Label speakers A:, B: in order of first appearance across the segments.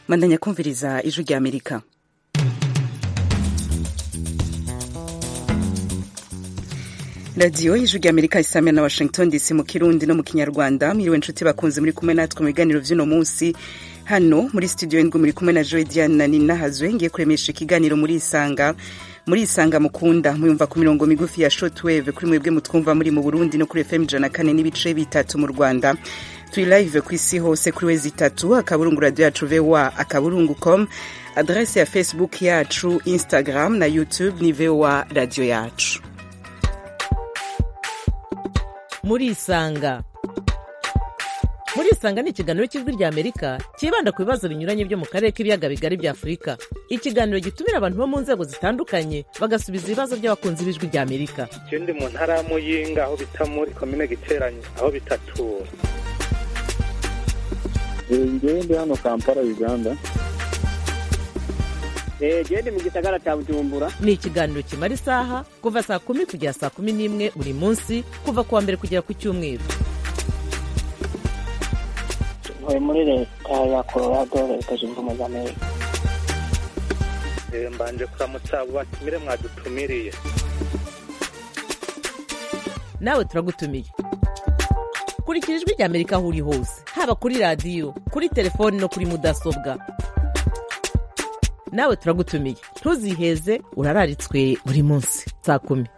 A: mandanya kumviriza ijwi rya amerika radiyo y'ijwi rya amerika isamira na washington dc mu kirundi no mu kinyarwanda mwiriwe inshuti bakunze muri kumwe natwe mu biganiro vy'uno munsi hano muri studio ndwi muri kumwe na joy diane na nina hazwe ngiye kuremesha ikiganiro muri isanga muri isanga mukunda muyumva ku mirongo migufi ya shortwave kuri mwebwe mutwumva muri mu burundi no kuri fm ijana kane n'ibice bitatu mu rwanda turi live ku isi hose kuri wezi itatu akaburungu radio yacu voa akaburungu com adrese ya facebook yacu instagram na youtube ni voa radio yacu
B: muri isanga muri isanga ni ikiganiro cy'ijwi rya amerika cyibanda ku bibazo binyuranye byo mu karere k'ibiyaga bigari bya afurika ikiganiro gitumira abantu bo mu nzego zitandukanye bagasubiza ibibazo by'abakunzi b'ijwi rya amerika
C: je ndi mu ntara ya muyinga aho bita muri komine giteranye aho bitatura
D: ngewe ndi hano kampala uganda
E: gende mu gisagara cya bujumbura
B: ni ikiganiro kimara isaha kuva saa kumi kugera saa kumi n'imwe buri munsi kuva ku wa mbere kugera ku cyumweru
E: ntuye muri leta ya colorado leta zunze ubumwe za amerika
C: Eh, mbanje kuramutsa abo batumire mwadutumiriye
B: nawe turagutumiye kurikira ijwi rya amerika aho uri hose haba kuri radiyo kuri telefoni no kuri mudasobwa nawe turagutumiye ntuziheze urararitswe buri munsi saa kumi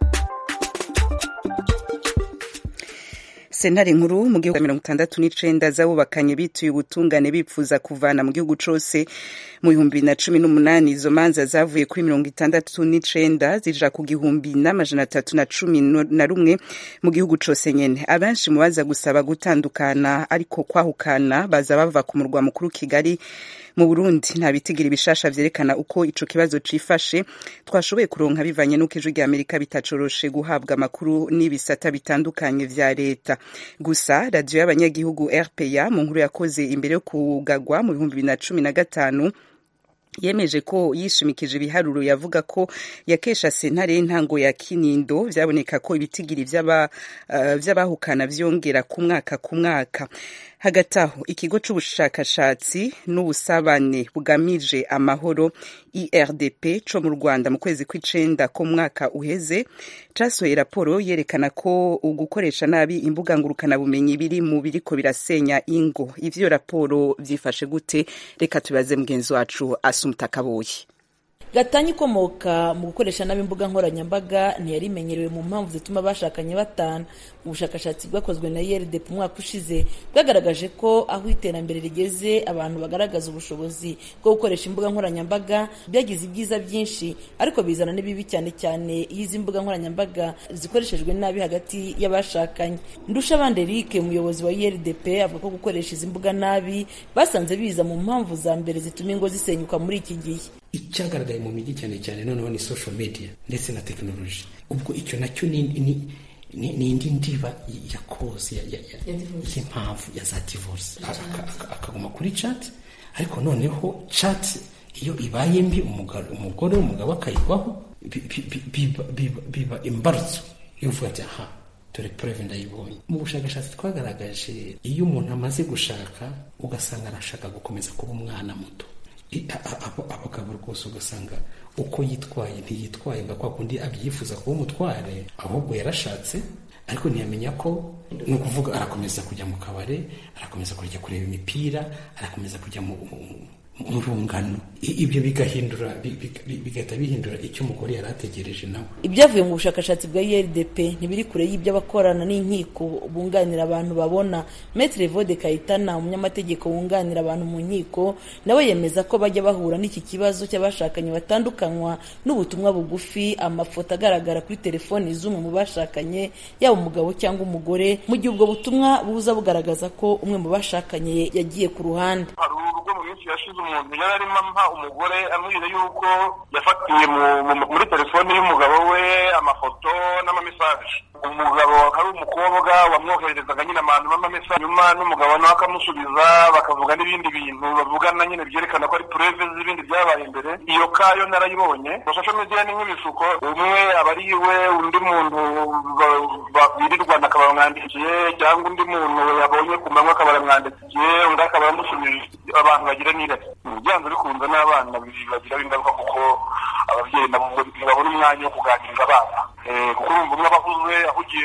A: sentare nkuru mu gihugu mirongo itandatu n'icenda z'abubakanye bituye ubutungane bipfuza kuvana mu gihugu cose mu bihumbi bibiri na cumi n'umunani izo manza zavuye kuri mirongo itandatu n'icenda zija ku gihumbi n'amajana atatu na cumi na rumwe mu gihugu cose nyene abenshi mu baza gusaba gutandukana ariko kwahukana baza bava ku murwa mukuru kigali mu burundi nta bitigira bishasha vyerekana uko ico kibazo cifashe twashoboye kuronka bivanye n'uko ijwi rya amerika bitacoroshe guhabwa amakuru n'ibisata bitandukanye vya leta gusa radiyo y'abanyagihugu rpa mu nkuru yakoze imbere yo kugagwa mu bihumbi bibiri na cumi na gatanu yemeje ko yishimikije ibiharuro yavuga ko yakesha sentare y'intango ya kinindo vyaboneka ko ibitigiri vy'abahukana uh, vyongera ku mwaka ku mwaka hagati aho ikigo c'ubushakashatsi n'ubusabane bugamije amahoro irdp co mu rwanda mu kwezi kw'icenda ko mwaka uheze casohoye raporo yerekana ko ugukoresha nabi imbuga ngurukanabumenyi biri mu biriko birasenya ingo ivyo raporo vyifashe gute reka tubaze mugenzi wacu asumta kaboyi
F: gatanya ikomoka mu gukoresha nabi imbuga nkoranyambaga ntiyari imenyerewe mu mpamvu zituma abashakanye batana ubushakashatsi bwakozwe na IRDP umwaka ushize bwagaragaje ko aho iterambere rigeze abantu bagaragaza ubushobozi bwo gukoresha imbuga nkoranyambaga byagize ibyiza byinshi ariko bizana n'ibibi cyane cyane iyo izi mbuga nkoranyambaga zikoreshejwe nabi hagati y'abashakanye ndushabande Eric umuyobozi wa IRDP avuga ko gukoresha izi mbuga nabi basanze biza mu mpamvu za mbere zituma ingo zisenyuka muri iki gihe
G: icyagaragaye mu mijyi cyane cyane noneho ni social media ndetse na tekinoloji ubwo icyo nacyo ni ni indi ndiba ya kozi y'impamvu ya za divorce akaguma kuri chat ariko noneho chat iyo ibaye mbi umugore umugabo akayigwaho biba imbarutso yo uvuga ati aha dore preve ndayibonye mu bushakashatsi twagaragaje iyo umuntu amaze gushaka ugasanga arashaka gukomeza kuba umwana muto abagabo rwose ugasanga uko yitwaye ntiyitwaye nga kwa kundi abyifuza kuba umutware ahubwo yarashatse ariko ntiyamenya ko ni ukuvuga arakomeza kujya mu kabare arakomeza kujya kureba imipira arakomeza kujya mu rungano ibyo bigahindura bigahita bihindura icyo umugore yari ategereje nawe
F: ibyavuye mu bushakashatsi bwa IRDP ntibiri kure y'ibyo abakorana n'inkiko bunganira abantu babona Maître Vode Kayitana umunyamategeko wunganira abantu mu nkiko nawe yemeza ko bajya bahura n'iki kibazo cy'abashakanye batandukanywa n'ubutumwa bugufi amafoto agaragara kuri telefoni z'umwe mu bashakanye yaba umugabo cyangwa umugore mu gihe ubwo butumwa buza bugaragaza ko umwe mu bashakanye yagiye ku ruhande
H: mu minsi yashize umuntu yari arimo ampa umugore amubwira yuko yafatiye muri telefoni y'umugabo we amafoto n'amamesaje umugabo ari umukobwa wamwohererezaga nyine abantu b'amamesa nyuma n'umugabo nawe akamusubiza bakavuga n'ibindi bintu bavugana nyine byerekana ko ari pureve z'ibindi byabaye imbere iyo kayo narayibonye social media ni nk'ibisuko umwe aba ari iwe undi muntu birirwana akaba bamwandikiye cyangwa undi muntu yabonye ku manywa akaba aramwandikiye undi akaba aramusubije abantu bagira n'irari byanze bikunze n'abana bibagiraho ingaruka kuko ababyeyi nabo ntibabona umwanya wo kuganiriza abana kuko urumva umwe aba ahuze ahugiye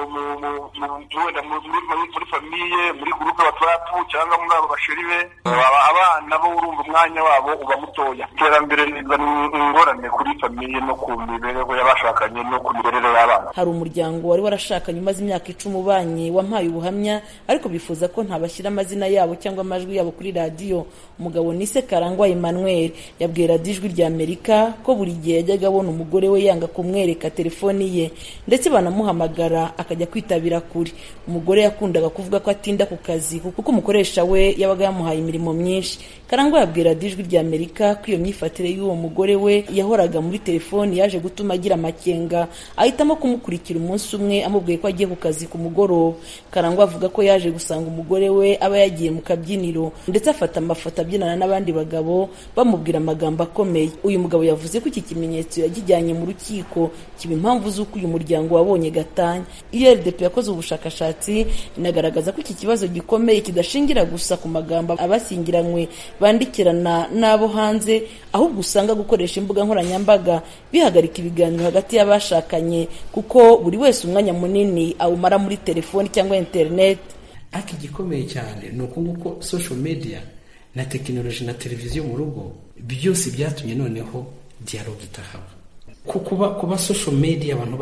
H: wenda muri famiye muri gurupe watsapu cyangwa muri abo basheri be abana bo urumva umwanya wabo uba mutoya iterambere rizana ingorane kuri famiye no ku mibereho y'abashakanye no ku mirerere y'abana
F: hari umuryango wari warashakanye umaze imyaka icumi ubanye wampaye ubuhamya ariko bifuza ko ntabashyira amazina yabo cyangwa amajwi yabo kuri radiyo umugabo nise karangwa emmanuel yabwiye radiyo ijwi rya amerika ko buri gihe yajyaga abona umugore we yanga kumwereka telefoni ye ndetse banamuhamagara akajya kwitabira kure umugore yakundaga kuvuga ko atinda ku kazi kuko umukoresha we yabaga yamuhaye imirimo myinshi karangwa yabwiye radiyo ijwi rya amerika ko iyo myifatire y'uwo mugore we yahoraga muri telefoni yaje gutuma agira amakenga ahitamo kumukurikira umunsi umwe amubwiye ko agiye ku kazi ku mugoroba karangwa avuga ko yaje gusanga umugore we aba yagiye mu kabyiniro ndetse afata amafoto abyinana n'abandi bagabo bamubwira amagambo akomeye uyu mugabo yavuze ko iki kimenyetso yagijyanye mu rukiko kiba impamvu z'uko uyu muryango wabonye gatanya iyo rdp yakoze ubushakashatsi inagaragaza ko iki kibazo gikomeye kidashingira gusa ku magambo abashyingiranywe bandikirana n'abo hanze ahubwo usanga gukoresha imbuga nkoranyambaga bihagarika ibiganiro hagati y'abashakanye kuko buri wese umwanya munini awumara muri telefoni cyangwa interineti
G: ariko igikomeye cyane ni uko nguko social media na tekinoloji na televiziyo mu rugo byose byatumye noneho dialogue itahaba kuba kuba social media abantu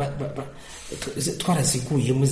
G: twaraziguyemo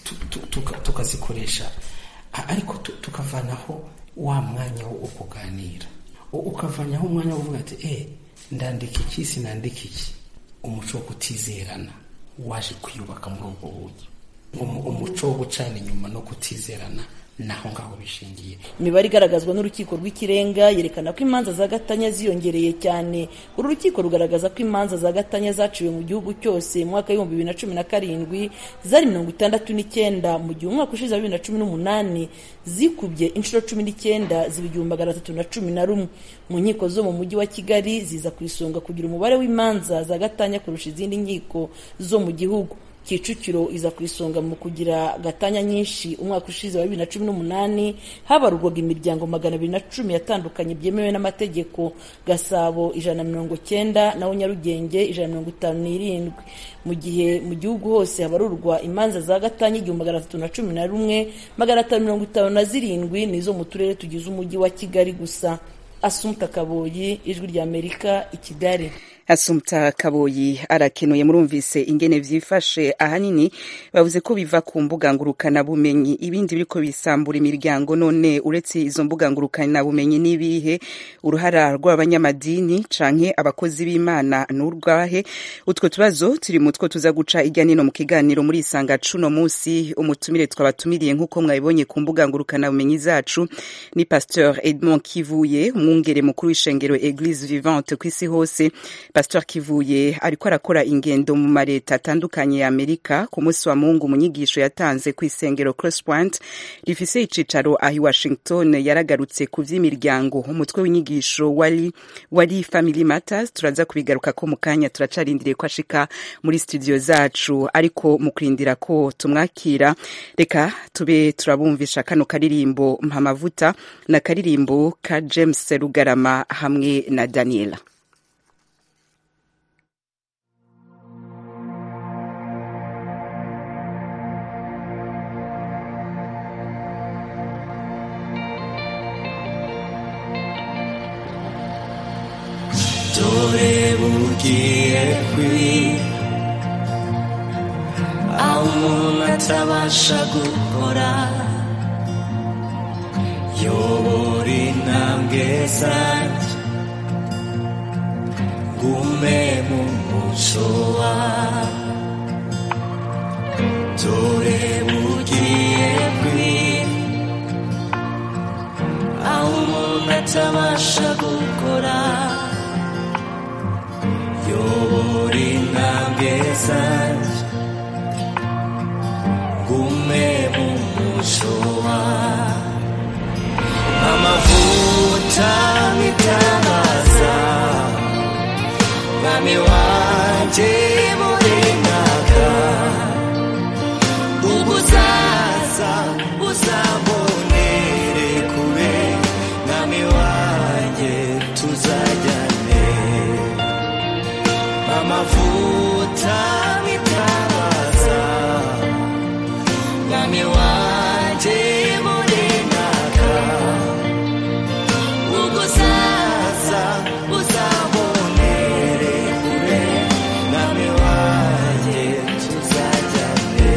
G: tukazikoresha ariko tukavanaho wa mwanya wo kuganira ukavanaho umwanya wo kuvuga ati eh ndandika iki sinandika iki umuco wo kutizerana waje kwiyubaka muri ubwo buryo umuco wo gucana inyuma no kutizerana naho ngaho bishingiye
F: imibare igaragazwa n'urukiko rw'ikirenga yerekana ko imanza za gatanya ziyongereye cyane uru rukiko rugaragaza ko imanza za gatanya zaciwe mu gihugu cyose mu mwaka w'ibihumbi bibiri na cumi na karindwi zari mirongo itandatu n'icyenda mu gihe umwaka ushize wa bibiri na cumi n'umunani zikubye inshuro cumi n'icyenda ziba igihumbi magana atatu na cumi na rumwe mu nkiko zo mu mujyi wa kigali ziza ku isonga kugira umubare w'imanza za gatanya kurusha izindi nkiko zo mu gihugu kicukiro iza ku isonga mu kugira gatanya nyinshi umwaka ushize wa bibiri na cumi n'umunani habarurwaga imiryango magana abiri na cumi yatandukanye byemewe n'amategeko gasabo ijana na mirongo cyenda naho nyarugenge ijana na mirongo itanu n'irindwi mu gihe mu gihugu hose habarurwa imanza za gatanya igihumbi magana atatu na cumi na rumwe magana atanu mirongo itanu na zirindwi nizo mu turere tugize umujyi wa kigali gusa asumta kaboyi ijwi rya amerika i kigali
A: asumta kaboyi arakenuye murumvise ingene vyifashe ahanini bavuze ko biva ku mbuga ngurukana bumenyi ibindi biriko bisambura imiryango none uretse izo mbuga ngurukana bumenyi n'ibihe uruhara rw'abanyamadini canke abakozi b'imana n'urwahe utwo tubazo turi mutwo tuza guca irya nino mu kiganiro muri isanga cuno musi umutumire twabatumiriye nk'uko mwabibonye ku mbuga ngurukana bumenyi zacu ni pasteur Edmond Kivuye umwungere mukuru w'ishengero Eglise Vivante kw'isi hose Pastor Kivuye ariko arakora ingendo mu mareta atandukanye ya Amerika ku munsi wa Mungu mu nyigisho yatanze ku isengero Crosspoint rifise icicaro ahi Washington yaragarutse ku vy'imiryango umutwe w'inyigisho wari wari Family Matters turaza kubigaruka ko mu kanya turacarindiriye ko ashika muri studio zacu ariko mu kurindira ko tumwakira reka tube turabumvisha kano karirimbo mpamavuta na karirimbo ka James Rugarama hamwe na Daniela
I: dore bugiye kwira aho umuntu atabasha gukora yobora intambwe zanjye gume mu muco wawe dore bugiye kwira aho umuntu atabasha gukora yobora intambwe zanjye muco amavuta mitangaza mwami wanje murengaga ubuzaza uzabonere kure mwami wanje tuzajyane amavuta mitangaza mwami wanje murengaga ubuzaza uzabonere kure mwami wanje tuzajyane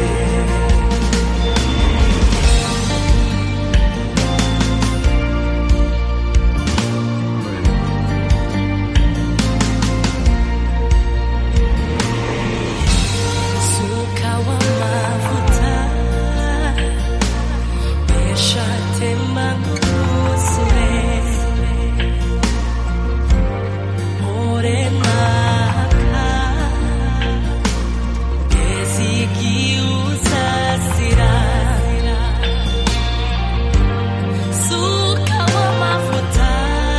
I: Suka wa mafuta Mesha tema ngusure Ore maka Gezigi usasira Suka wa mafuta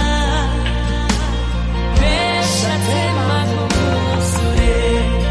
I: Mesha tema ngusure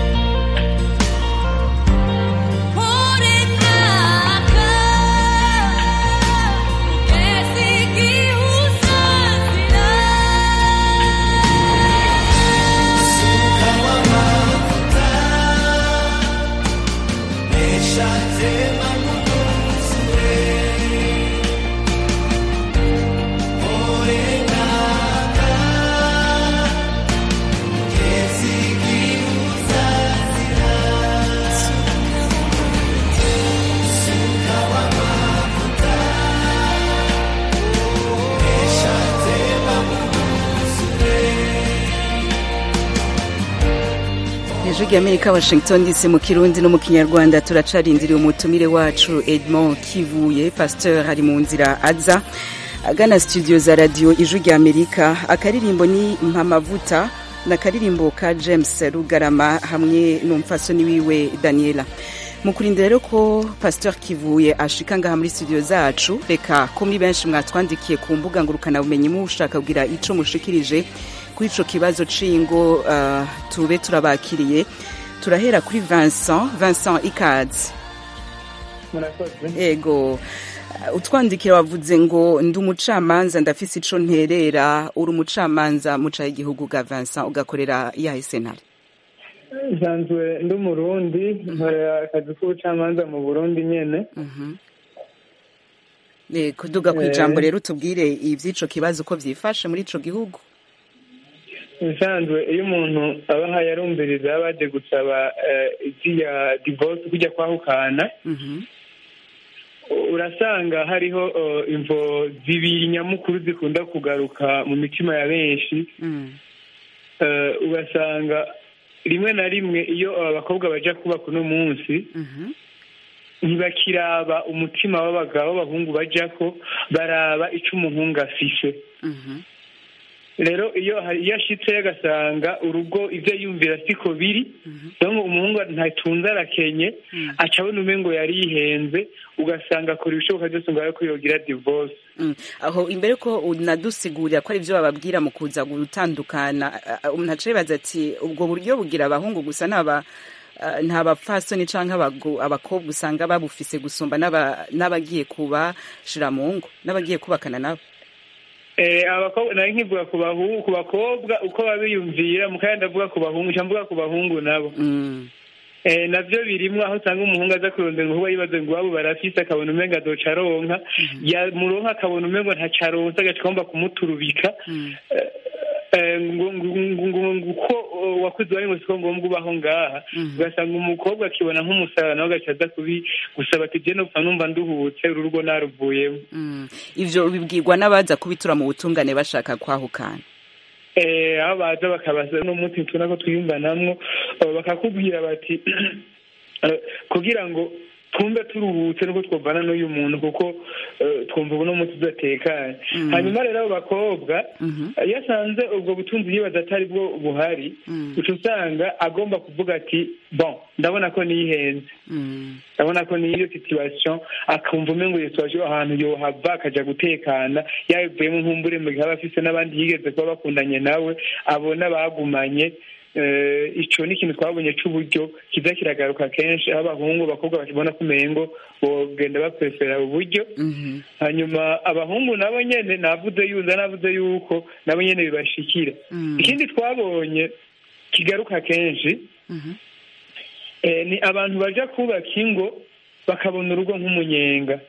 A: ijwi ry'amerika washington dc mu kirundi no mu kinyarwanda turacarindiriye umutumire wacu edmond kivuye pasteur ari mu nzira aza agana studio za radio ijwi ry'amerika akaririmbo ni mpamavuta n'akaririmbo ka james rugarama hamwe n'umupfasoni wiwe daniela mu kurinda rero ko pasteur kivuye ashika ngaha muri studio zacu reka ko muri benshi mwatwandikiye ku mbuga ngurukanabumenyi mushaka kugira ico mushikirije kuri ico kibazo c'ingo uh, tube turabakiriye turahera kuri Vincent Vincent Ikazi
D: murakoze
A: ego uh, utwandikira wavuze ngo ndi umucamanza ndafise ico nterera uri umucamanza muca igihugu ga Vincent ugakorera iyahe senari
D: nsanzwe ndi umurundi nkorera akazi k'ubucamanza mu burundi nyene
A: Eh, kuduga ku
D: Eh.
A: ijambo rero tubwire ivy'ico kibazo uko vyifashe muri ico gihugu
D: nsanzwe iyo umuntu aba ahaye arumviriza yaba aje gusaba eh, iziya divorce kujya kwahukana
A: Mhm.
D: urasanga hariho eh, imvo zibiri nyamukuru zikunda kugaruka mu mitima ya benshi
A: Mm.
D: Eh, ugasanga rimwe na rimwe iyo abakobwa baja kubaka uno munsi
A: Mhm.
D: ntibakiraba umutima w'abagabo b'abahungu bajako baraba ico umuhungu afise
A: Mhm.
D: rero iyo hari- iyo ashitse agasanga urugo ivyo yumvira siko biri donc umuhungu ntatunze arakenye aca abona umengo yari yihenze ugasanga akora ibishoboka byose ngo ko yogira divorce
A: Mm. aho imbere ko unadusigurira ko ari byo bababwira mu kuza gutandukana a- a- umuntu aca yibaza ati ubwo buryo bugira abahungu gusa naba ah, nta bapfasoni canke abago- abakobwa usanga babufise gusumba n'aba- n'abagiye kubashira mu ngo n'abagiye kubakana nabo
D: Eh, abakobwa nari nkivuga ku bahungu ku bakobwa uko babiyumvira mukaya ndavuga ku bahungu nca mvuga ku bahungu nabo
A: Mm.
D: Eh, navyo birimwo aho usanga umuhungu aza kurondera ngo yibaze ngo iwabo barafise akabona umengo azoca aronka yamuronka akabona umengo ntaco aronse agaca agomba kumuturubika
A: Mm.
D: Eh, eh, ngo ngo- ngo- ngo- ngo uko eh, wakuze wari ngo siko ngombwa ubaho ngaha
A: Mhm.
D: ugasanga umukobwa akibona nk'umusara nawe agaca aza kubi gusaba ati je nopfa numva nduhutse uru rugo naruvuyemo
A: Mm. ivyo bibwirwa n'abaza kubitura mu butungane bashaka kwahukana
D: Eh, aho baza bakabaza no munsi tubona ko twiyumvanamwo eh, bakakubwira bati eh, kugira ngo twumve turuhutse nuko twovana n'uyu muntu kuko eh, twumva ubu n'umunsi udatekanye hanyuma rero abo bakobwa iyo asanze ubwo butunzi yibaza atari bwo buhari uca usanga agomba kuvuga ati bon ndabona ko nihenze ndabona ko niyo situation akumva umengo iyo situation ahantu yohava akaja gutekana yabivuyemo nkumbure mu gihe aba afise n'abandi yigeze kuba bakundanye nawe abona bagumanye eh, ico ni ikintu twabonye c'uburyo kiza kiragaruka kenshi aho abahungu abakobwa bakibona ko umengo bogenda baprefera uburyo hanyuma abahungu nabo nyene navuze yuza navuze yuko nabo nyene bibashikira ikindi twabonye kigaruka kenshi eh, ni abantu baja kubaka ingo bakabona urugo nk'umunyenga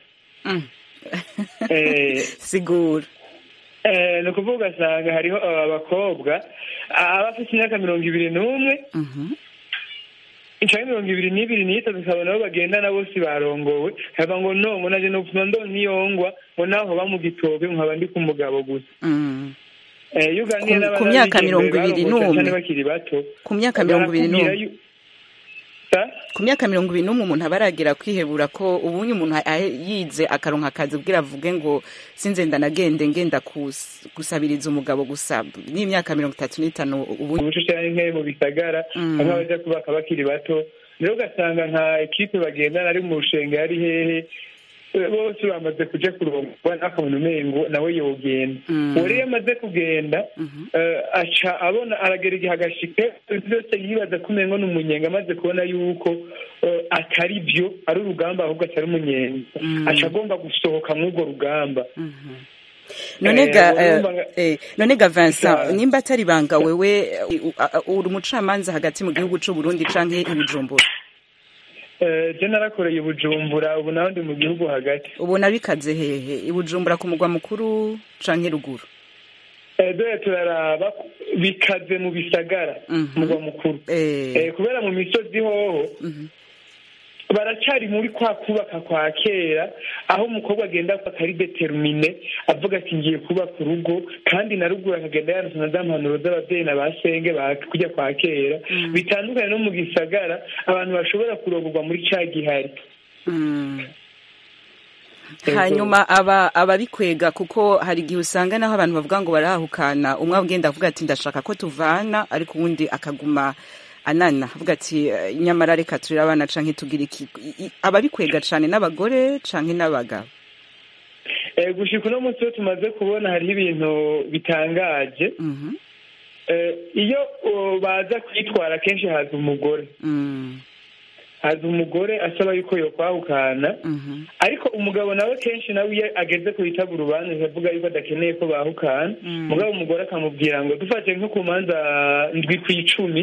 D: eh,
A: sigura
D: eh, ni ukuvuga ugasanga hariho aba bakobwa aba afite imyaka mirongo ibiri n'umwe canke mirongo ibiri n'ibiri n'itatu ukabona abo bagendana bose barongowe hava ngo no ngo naje nopfuma ndonka ngo naho ba mu gitoke nkaba ndi ku mugabo gusa Eh, iyo uganiye
A: Ku-
D: n'abana
A: ku myaka
D: b'abigeme
A: mirongo ibiri
D: barongotse
A: n'umwe.
D: cane bakiri bato
A: ku myaka mirongo ibiri
D: barakubwira
A: n'umwe
D: yu- Sa?
A: ku myaka mirongo ibiri n'umwe umuntu aba aragera kwihebura ko ubunye umuntu ahe- yize akaronka akazi ubwira avuge ngo sinze ndanagende ngenda kus- gusabiriza umugabo gusa n'imyaka mirongo itatu n'itanu ubu
D: umuco canke mu bisagara bamwe baja kubaka bakiri bato rero ugasanga nka ekipe bagendana ari mu rushenge ari hehe eh, bose bamaze kuja kurongwa nakabona umengo nawe yogenda uwo rero iyo amaze kugenda eh, aca abona aragera igihe agashike byose yibaza ko umengo ni umunyenga amaze kubona yuko eh, atari byo ari urugamba ahubwo atari umunyenga aca agomba gusohoka mw'urwo rugamba
A: none
D: Eh,
A: ga
D: urumva nga-
A: eh, none ga Vincent
D: Sa-
A: nimba atari banga wewe eh, u- a- a- uri umucamanza hagati mu gihugu c'u Burundi canke i Bujumbura
D: Eh, je narakoreye i bujumbura ubu naho ndi mu gihugu hagati
A: ubona bikaze hehe i Bujumbura ku mugwa mukuru canke ruguru
D: Eh, dore turaraba bikaze mu bisagara mugwa mukuru Eh, kubera mu misozi hoho baracari muri kwa kubaka kwa kera aho umukobwa agenda akari determine avuga ati ngiye kubaka urugo kandi na ruguru akagenda yanditse na za mpanuro z'ababyeyi na ba senge ba kujya kwa kera bitandukanye no mu gisagara abantu bashobora kurongorwa muri ca gihari
A: hanyuma aba ababikwega kuko hari igihe usanga naho abantu bavuga ngo barahukana umwe agenda avuga ati ndashaka ko tuvana ariko uwundi akaguma anana avuga ati "Eh, nyamara reka turere abana canke tugire iki I- i- ababikwega cane n'abagore canke n'abagabo
D: Eh, gushika uno munsi wo tumaze kubona hariho ibintu bitangaje Eh, iyo uh, baza kwitwara kenshi haza umugore haza umugore asaba yuko yokwahukana ariko umugabo nawe kenshi nawe iyo ageze ku bitaba urubanza avuga yuko adakeneye ko bahukana mugabo umugore akamubwira ngo dufate nko ku manza ndwi ku icumi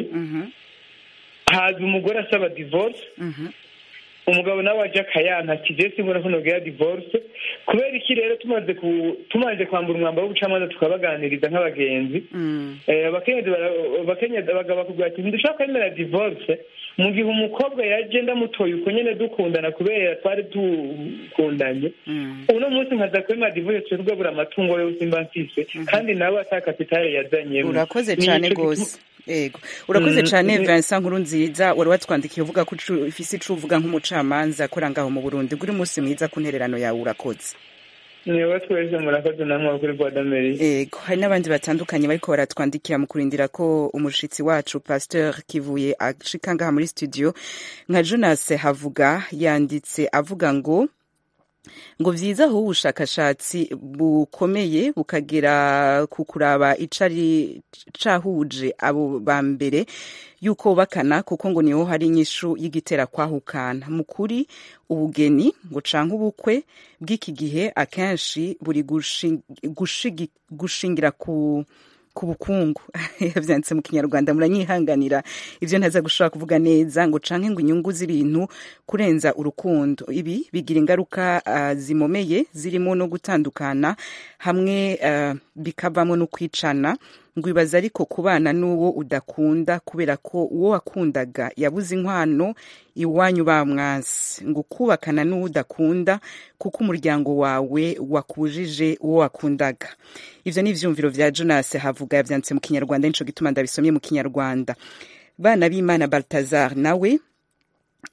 D: haza umugore asaba divorce umugabo nawe aje akayanka ati je simbona ko nogera divorce kubera iki rero tumaze ku tumaze kwambura umwambaro w'ubucamanza tukabaganiriza nk'abagenzi Eh, abakenyezi bara- abakenyezi abagabo bakubwira ati ntidushaka kwemera divorce mu gihe umukobwa yaje ndamutoye uko nyene dukundana kubera twari dukundanye uno munsi nkaza kwemera divorce twe tugabura amatungo yose mba mfise kandi nawe ata kapitale yazanyemo
A: urakoze
D: Ni
A: cane
D: ico
A: gose ego urakoze
D: Mm,
A: cane
D: mm.
A: Vincent nkuru nziza wari watwandikiye uvuga ko ucu- ufise ico uvuga nk'umucamanza akora ngaho mu Burundi guri umunsi mwiza ku ntererano yawe urakoze
D: niwe twese murakoze namwe kuri voix d'Amerique
A: ego hari n'abandi batandukanye bariko baratwandikira mu kurindira ko umushitsi wacu pasteur kivuye ashika ngaha muri studio nka jonas havuga yanditse avuga ngo ngo vyiza aho ubushakashatsi bukomeye bukagera ku kuraba icari cahuje abo ba mbere yuko bakana kuko ngo niho hari inyishu y'igitera kwahukana mu kuri ubugeni ngo canke ubukwe bw'iki gihe akenshi buri gushi- gushigi- gushingira ku ku bukungu yavyanditse mu kinyarwanda muranyihanganira ivyo ntaza gushobora kuvuga neza ngo canke ngo inyungu z'ibintu kurenza urukundo ibi bigira ingaruka uh, zimomeye zirimo no gutandukana hamwe uh, bikavamo no kwicana ngo ibaza ariko kubana n'uwo udakunda kubera ko uwo wakundaga yabuze inkwano iwanyu bamwasi ngo kubakana n'uwo udakunda kuko umuryango wawe wakujije uwo wakundaga ivyo ni ivyumviro vya jonas havuga yavyanditse mu kinyarwanda nico gituma ndabisomye mu kinyarwanda bana b'imana baltazar nawe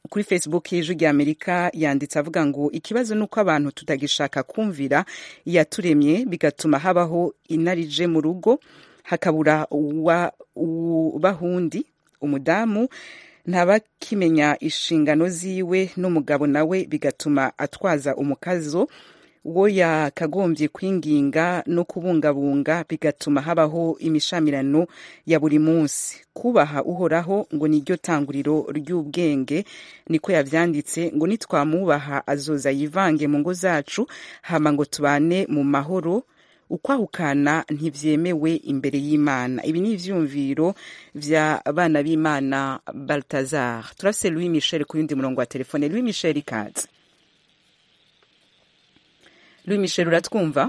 A: kuri facebook y'ijwi rya amerika yanditse avuga ngo ikibazo ni uko abantu tutagishaka kumvira iyaturemye bigatuma habaho inarije mu rugo hakabura uwa- ubahundi umudamu ntabakimenya inshingano ziwe n'umugabo nawe bigatuma atwaza umukazo wo yakagombye kwinginga no kubungabunga bigatuma habaho imishamirano ya buri munsi kubaha uhoraho ngo niryo tanguriro ry'ubwenge niko yavyanditse ngo nitwamubaha azoza yivange mu ngo zacu hama ngo tubane mu mahoro ukwahukana ntivyemewe imbere y'imana ibi ni ivyumviro vya bana b'imana baltazar turafise louis michel ku yundi murongo wa telefone louis michel ikaze louis michel uratwumva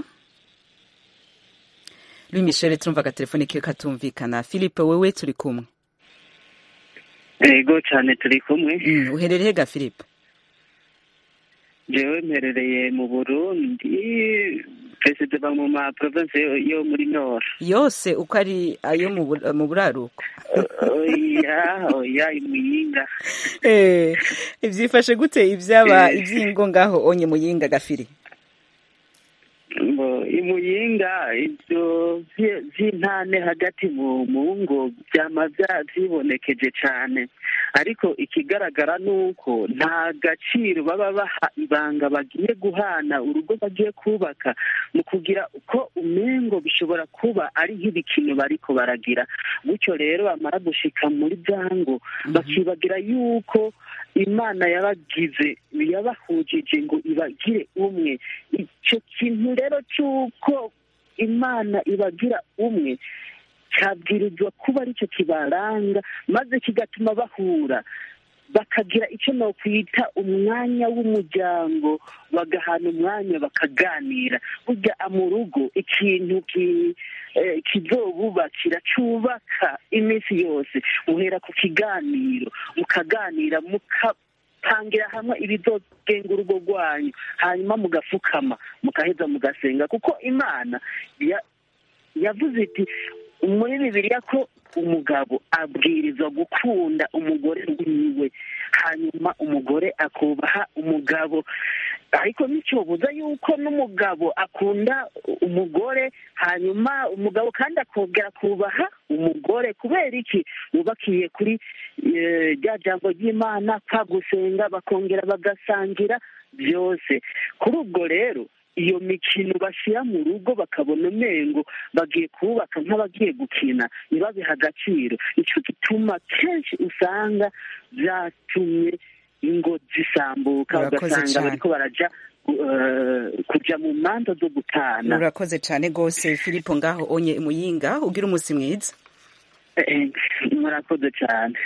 A: louis michel turumva agatelefone kiwe katumvikana philippe wewe turi kumwe
E: yego cyane turi kumwe
A: mm, uherereye ga philippe
E: jewe mperereye mu burundi perezida mu ma province yo- yo muri nord
A: yose uko ari ayo mu bu- mu buraruko
E: oya oya imuyinga
A: Eh, ivyifashe gute ivyaba ivyingo ngaho onye muyinga gafiri
E: ngo imuyinga ibyo vy- vy'intane hagati mu mu ngo vyama vya- vyibonekeje cane ariko ikigaragara ni uko nta gaciro baba baha ibanga bagiye guhana urugo bagiye kubaka mu kugira ko umengo bishobora kuba ari nk'ibikino bariko baragira gutyo rero bamara gushika muri byango bakibagira yuko imana yabagize yabahujije ngo ibagire umwe icyo kintu rero cy'uko imana ibagira umwe cyabwirizwa kuba aricyo kibaranga maze kigatuma bahura bakagira icyo nokwita umwanya w'umuryango bagahana umwanya bakaganira burya mu rugo ikintu ki- eh, kizobubakira cyubaka iminsi yose muhera ku kiganiro mukaganira mukapangira hamwe ibizogenga urugo rwanyu hanyuma mugafukama mugaheza mugasenga kuko imana ya- yavuze iti muri bibiliya ko umugabo abwirizwa gukunda umugore wiwe hanyuma umugore akubaha umugabo ariko nicyobuza yuko n'umugabo akunda umugore hanyuma umugabo kandi akongera kubaha umugore kubera iki bubakiye kuri eh, rya jambo ry'imana kwa gusenga bakongera bagasangira byose kuri ubwo rero iyo mikino bashyira mu rugo bakabona umengo bagiye kubaka nk'abagiye gukina ntibabihe agaciro nicyo gituma kenshi usanga byatumye ingo zisambuka
A: Urakoze
E: ugasanga
A: cane.
E: bariko baraja eh, kuja mu manza zo gutana
A: urakoze cane gose filipo ngaho onye muyinga ugira umunsi mwiza
E: Eh, murakoze cyane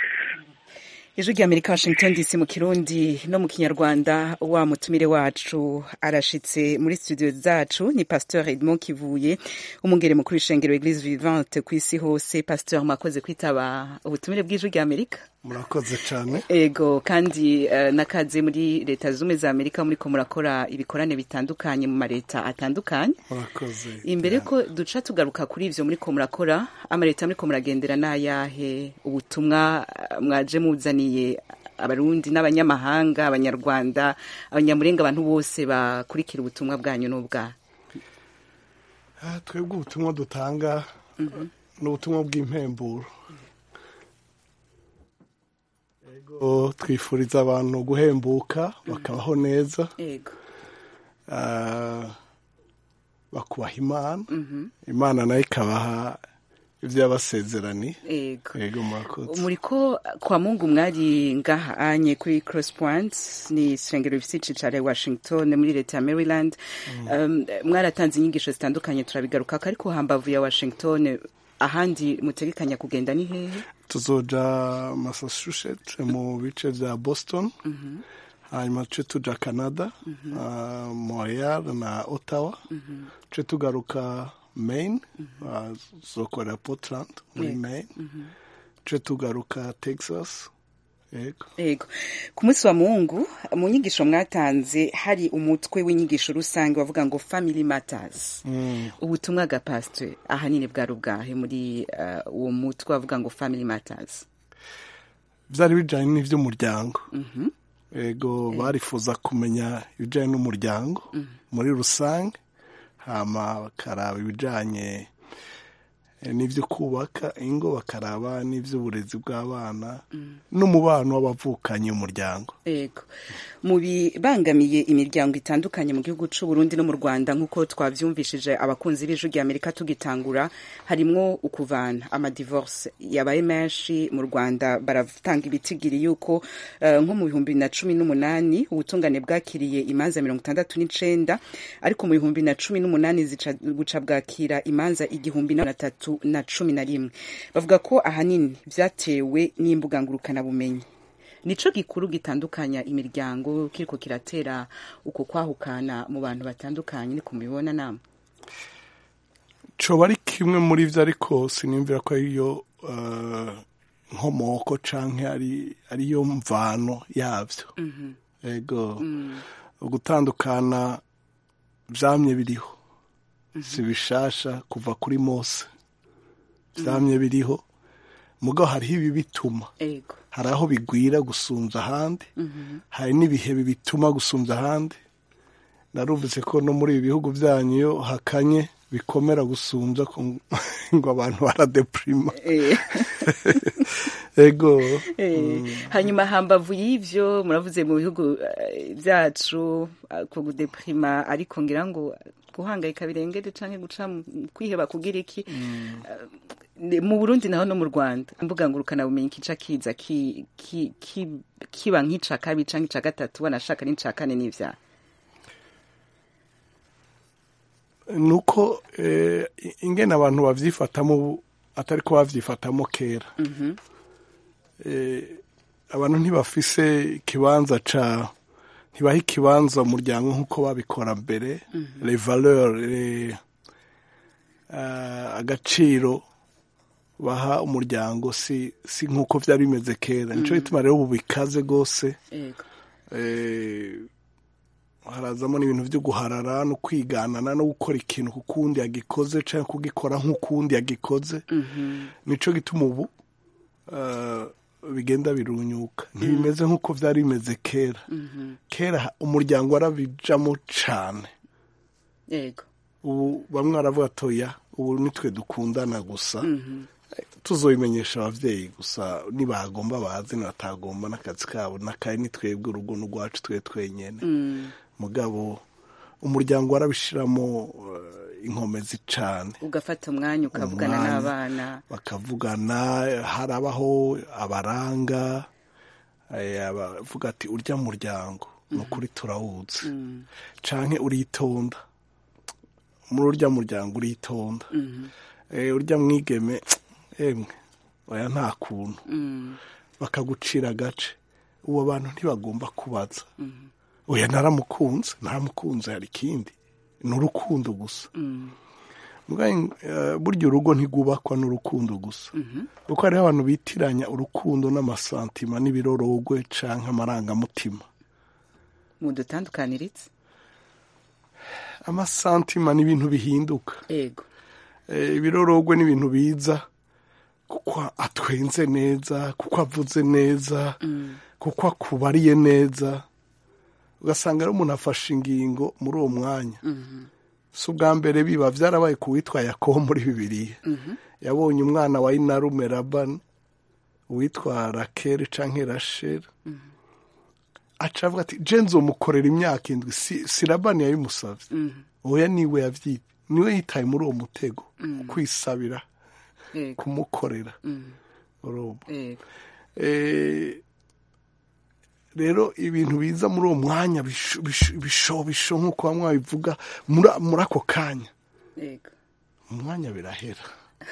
A: ijwi rya amerika washington dc mu kirundi no mu kinyarwanda wa mutumire wacu arashitse muri studio zacu ni pasteur edmond kivuye umungere mukuru w'ishengero eglise vivante ku isi hose pasteur mwakoze kwitaba ubutumire bw'ijwi rya amerika
J: murakoze cyane
A: ego kandi uh, nakaze muri leta zumwe za amerika muriko murakora ibikorane bitandukanye mu mareta atandukanye
J: murakoze
A: imbere ko duca tugaruka kuri ivyo muriko murakora amaleta muriko muragendera n'ayahe ubutumwa uh, mwaje muzaniye abarundi n'abanyamahanga abanyarwanda abanyamurenga abantu bose bakurikira ubutumwa bwanyu n'ubwa
J: Ah, twebwe ubutumwa dutanga ni ubutumwa bw'impemburo Ego, twifuriza abantu guhembuka bakabaho neza
A: ego
J: Ah, bakubaha imana imana nayo ikabaha ibyo yabasezeraniye
A: ego
J: yego murakoze
A: muriko kwa mungu mwari ngaha anye kuri cross point ni isengero rifite icicaro i washington muri leta ya maryland um, mwaratanze inyigisho zitandukanye turabigarukako ariko hambavu ya washington ahandi mutegekanya kugenda ni hehe
J: tuzoja massachusetts mu bice bya boston hanyuma tuce tuja canada ah, montreal na ottawa tuce tugaruka maine ah, tuzokorera portland muri
A: Yego.
J: maine tuce tugaruka texas yego
A: ego ku munsi wa mungu mu nyigisho mwatanze hari umutwe w'inyigisho rusange wavuga ngo family matters ubutumwa bwa pasiteri ahanini bwari ubwahe muri uh, uwo mutwe wavuga ngo family matters
J: byari bijyanye n'iby'umuryango ego barifuza kumenya ibijyanye n'umuryango muri rusange hama bakaraba ibijyanye eh, n'ibyo kubaka ingo bakaraba n'iby'uburezi bw'abana n'umubano w'abavukanyi umuryango
A: Ego. Mu bibangamiye imiryango itandukanye mu gihugu c'u Burundi no mu Rwanda nk'uko twavyumvishije abakunzi b'ijwi rya Amerika tugitangura harimwo ukuvana amadivorce yabaye menshi mu Rwanda baratanga ibitigiri yuko eh, nko mu bihumbi na cumi n'umunani ubutungane bwakiriye imanza mirongo itandatu n'icenda ariko mu bihumbi na cumi n'umunani zica guca bwakira imanza igihumbi na tatu na cumi na rimwe bavuga ko ahanini vyatewe n'imbuga ngurukanabumenyi nico gikuru gitandukanya imiryango kiriko kiratera uko kwahukana mu bantu batandukanye ni kumibona nama
J: coba ari kimwe muri byo ariko sinimvira ko ariyo eh, nkomoko canke ari ariyo mvano yavyo ego ugutandukana vyamye biriho si bishasha kuva kuri mose vyamye biriho mugabo hariho ibi bituma
A: ego
J: hari aho bigwira gusumvya ahandi hari n'ibihe bituma gusumvya ahandi narumvise ko no muri ibi bihugu byanyu iyo hakanye bikomera gusumvya ko ngo abantu baradeprima
A: Eh.
J: ego
A: Eh, hanyuma hambavu y'ivyo muravuze mu bihugu eh, vyacu eh, ku gudeprima ariko ngira ngo guhangayika birengere canke guca mu- kwiheba kugira iki Eh, mu Burundi naho no mu Rwanda imbuga ngurukana bumenyi kica kiza ki, ki, ki, kiba nk'ica kabiri canke ica gatatu wanashaka n'ica kane n'ivyaha
J: nuko eh, ingene abantu bavyifatamo ubu atari ko bavyifatamo kera eh, abantu ntibafise ikibanza ca ntibaha ikibanza umuryango nk'uko babikora mbere les valeurs les, uh, agaciro baha umuryango si si nk'uko vyari bimeze kera nico gituma rero ubu bikaze gose
A: ego
J: eh, harazamo n'ibintu byo guharara no kwiganana no gukora ikintu kukundi yagikoze cyangwa kugikora nk'ukundi yagikoze nico gituma ubu eh, bigenda birunyuka ntibimeze nk'uko byari bimeze kera kera umuryango warabijamo cane
A: ego
J: ubu bamwe baravuga atoya ubu nitwe dukundana gusa tuzobimenyesha abavyeyi gusa nibagomba bazi nibatagomba n'akazi kabo n'akaye ni twebwe urugo n'urwacu twe twenyene mugabo umuryango warabishiramo eh, inkomezi cane
A: ugafata umwanya ukavugana
J: Umwanya.
A: n'abana
J: bakavugana harabaho abaranga eh, abavuga ati urya muryango ni ukuri turawuzi canke uritonda muri urya muryango uritonda Eh, urya mwigeme emwe oya nta kuntu bakagucira agace uwo bantu ntibagomba kubaza oya naramukunze naramukunze hari ikindi ni urukundo gusa Mugabe, eh, burya urugo ntigubakwa n'urukundo gusa kuko hariho abantu bitiranya urukundo n'amasantima n'ibirorogwe canke amarangamutima
A: mudutandukaniritse
J: amasantima ni ibintu bihinduka
A: ego
J: Eh, ibirorogwe ni ibintu biza kuko atwenze neza kuko avuze neza kuko akubariye neza ugasanga rero umuntu afashe ingingo muri uwo mwanya si ubwa mbere biba byarabaye ku witwa yakobo muri bibiliya yabonye umwana wa inarume rabani uwitwa rakeri canke rasheri aca avuga ati je nzomukorera imyaka indwi si, si labani yabimusavye oya niwe yavyita niwe yitaye muri uwo mutego kwisabira
A: ego
J: kumukorera urumva
A: ego
J: Eh, rero ibintu biza muri uwo mwanya bisho- bisho- bishobisho nk'uko bamwe babivuga muri muri ako kanya
A: ego
J: umwanya birahera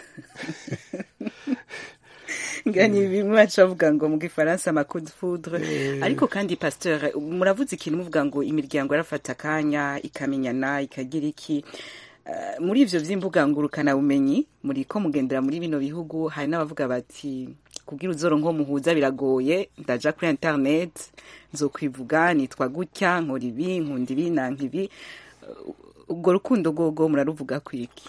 A: ngani bimwe baca bavuga ngo mu gifaransa amacoup de foudre ariko kandi pasteur muravuze ikintu muvuga ngo imiryango yarafata akanya ikamenyana ikagira iki Eh, muri ivyo vy'imbuga ngurukana bumenyi muri ko mugendera muri bino bihugu hari n'abavuga bati kubwira uzoro nko muhuza biragoye ndaja kuri internet nzokwivuga nitwa gutya nkora ibi nkunda ibi nanka ibi Eh, ubwo rukundo rwogo muraruvuga kwiki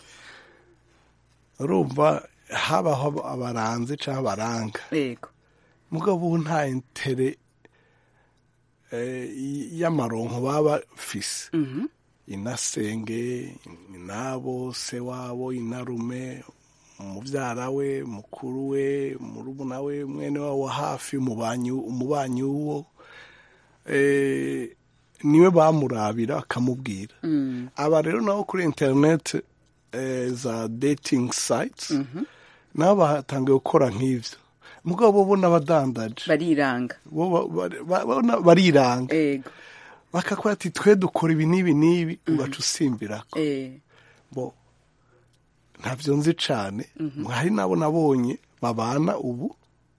J: urumva habaho abaranze cyangwa abaranga
A: ego
J: mugabo ubu nta intere eh, y- y'amaronko baba bafise inasenge inabo se wabo inarume umubyara we mukuru we murumuna we mwene wabo wa hafi umubanyi umubanyi w'uwo eh, niwe bamurabira akamubwira aba rero nabo kuri interineti eh, za dating sites nabo batangiye gukora nk'ivyo mugabo bo n'abadandaje
A: bariranga
J: bo ba- ba- ba- ba- bariranga
A: ego
J: bakakora ati twe dukora ibi n'ibi n'ibi ugaca usimbirako
A: eh
J: bo ntabyo nzi cane hari nabo nabonye babana ubu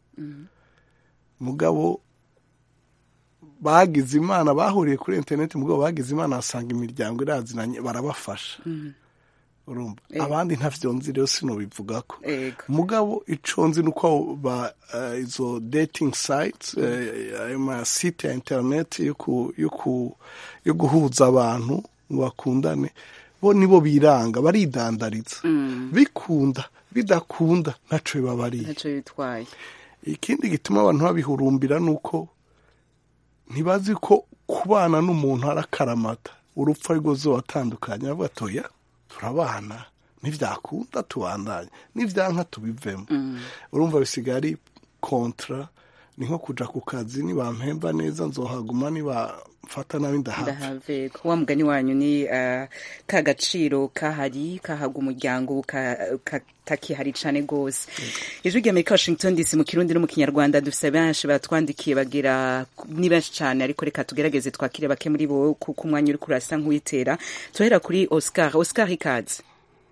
J: mugabo bagize imana bahuriye kuri interineti mugabo bagize imana basanga imiryango irazinanye barabafasha urumva
A: Eh.
J: abandi ntavyo nzi rero sinobivugako
A: ego
J: mugabo ico nzi nuko ba eh, izo dating sites eh, ayo masite ya internet yo ku- yo ku- yo guhuza abantu ngo bakundane bo nibo biranga baridandariza bikunda bidakunda ntaco bibabariye
A: ntaco bitwaye
J: ikindi gituma abantu babihurumbira nuko ntibazi ko kubana n'umuntu ari akaramata urupfu ari rwo zobatandukanye bavuga ati oya turabana ntibyakunda tubandanye nibyanka tubivemo urumva bisigaye ari kontra ni nko kuja ku kazi nibampemba neza nzohaguma nibamfata nabi ndahava
A: ndahave ko wa mugani wanyu ni uh, ka gaciro kahari kahaga umuryango ka- katakihari cane gose ijwi rya amerika washington dc mu kirundi no mu kinyarwanda dufise benshi batwandikiye bagira ni benshi cane ariko reka tugerageze twakire bake muri bo kuko umwanya uriko urasa nk'uwitera turahera kuri oscar oscar ikaze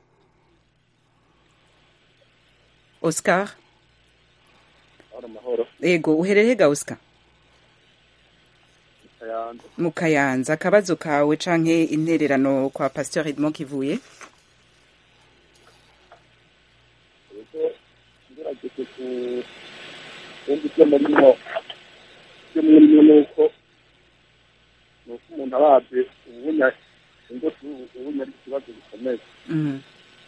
A: oscar
K: amahoro
A: ego uherereye ga oscar
K: kayanza
A: mu kayanza akabazo kawe canke intererano kwa pasteur edmond kivuye
K: ubwo ngerageje ku kumva ibyo murimo ibyo murimo ni uko ni uko umuntu arabye ubunya ingo ubunya ari ikibazo gikomeye
A: Mhm.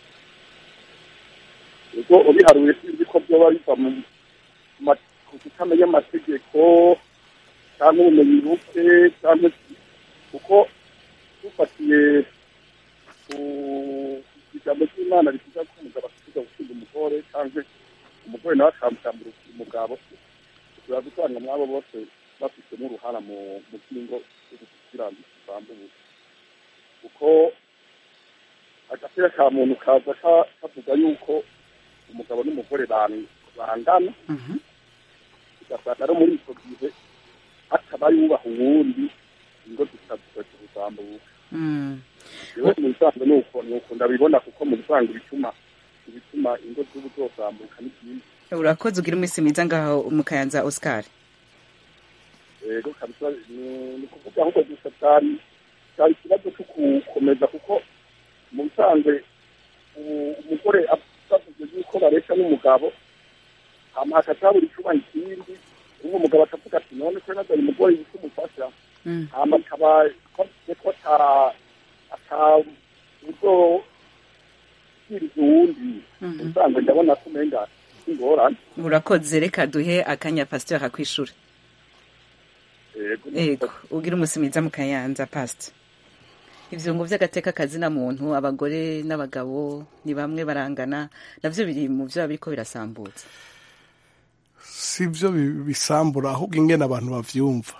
K: ubwo ubiharuye sinzi ko byoba biva mu ma- ku kutamenya amategeko cyangwa ubumenyi buke cyangwa kuko dufatiye ku ijambo ry'imana rivuga ko umugabo asiga gukunda umugore cyangwa umugore nawe akamukambira umugabo tuba gusanga mwabo bose bafitemo uruhara mu mu by'ingo kugira ngo zisambuke kuko agapira ka muntu kaza ka- kavuga yuko umugabo n'umugore bang- bangana ugasanga no muri icyo gihe hataba yubaha uwundi ingo zikaziza kuzamuka
A: Mm.
K: rero mu bisanzwe ni uko ni uko ndabibona kuko mu bisanzwe ibituma ibituma ingo z'ubu zozamuka ni byinshi
A: urakoze ugira iminsi myiza ngaho mu kayanza oscar
K: rero kabisa ni ni kuvuga ahubwo gusa cyari cyari ikibazo cyo gukomeza kuko mu bisanzwe u- umugore avuze yuko bareshya n'umugabo hama hakatabura icyuma ikindi ubu umugabo akavuga ati none ko nazanye umugore yitwa umufasha
A: Mm.
K: hama akaba avuze ko ata ata buryo bwiriza uwundi
A: Mhm.
K: mu bisanzwe ndabona ko umenga ingorane
A: urakoze reka duhe akanya pasteur akwishura
K: yego
A: ego ugira umunsi mwiza mu kayanza pastor ivyungo vy'agateka kazina muntu abagore n'abagabo ni bamwe barangana navyo biri mu vyo biriko birasambutsa
J: si byo bi- bisambura ahubwo ingene abantu bavyumva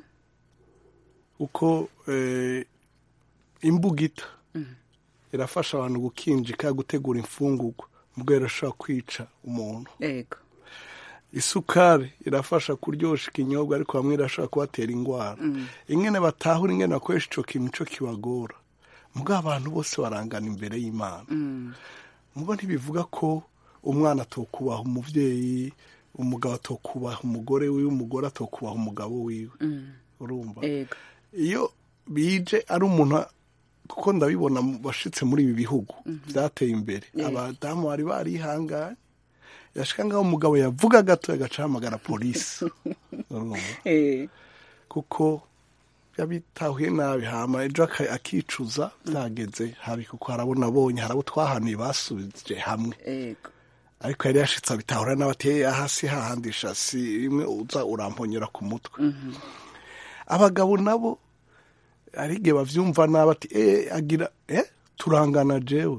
J: uko eh, imbugita irafasha abantu gukinjika gutegura imfungurwa ubwo irashobora kwica umuntu
A: ego
J: isukari irafasha kuryosha ikinyobwa ariko bamwe irashobora kubatera indwara ingene batahura ingene bakoresha ico kintu co kibagora mugabo abantu bose barangana imbere y'imana mubo ntibivuga ko umwana atokubaha umuvyeyi umugabo atokubaha umugore wiwe umugore atokubaha umugabo wiwe urumva
A: ego
J: iyo bije ari umuntu kuko ndabibona mu- bashitse muri ibi bihugu byateye imbere abadamu bari barihanganye yashika ngaho umugabo yavuga gato agaca ahamagara polisi urumva
A: eh
J: kuko yabitahuye nabi hama ejo aka- akicuza byageze habi kuko harabona abonye harabo twahaniye basubije hamwe
A: ego
J: ariko yari yashitse abitahura n'abateye hasi hahandisha si rimwe uza uramponyera ku mutwe abagabo nabo hari igihe bavyumva nabi ati eh agira eh turangana jewe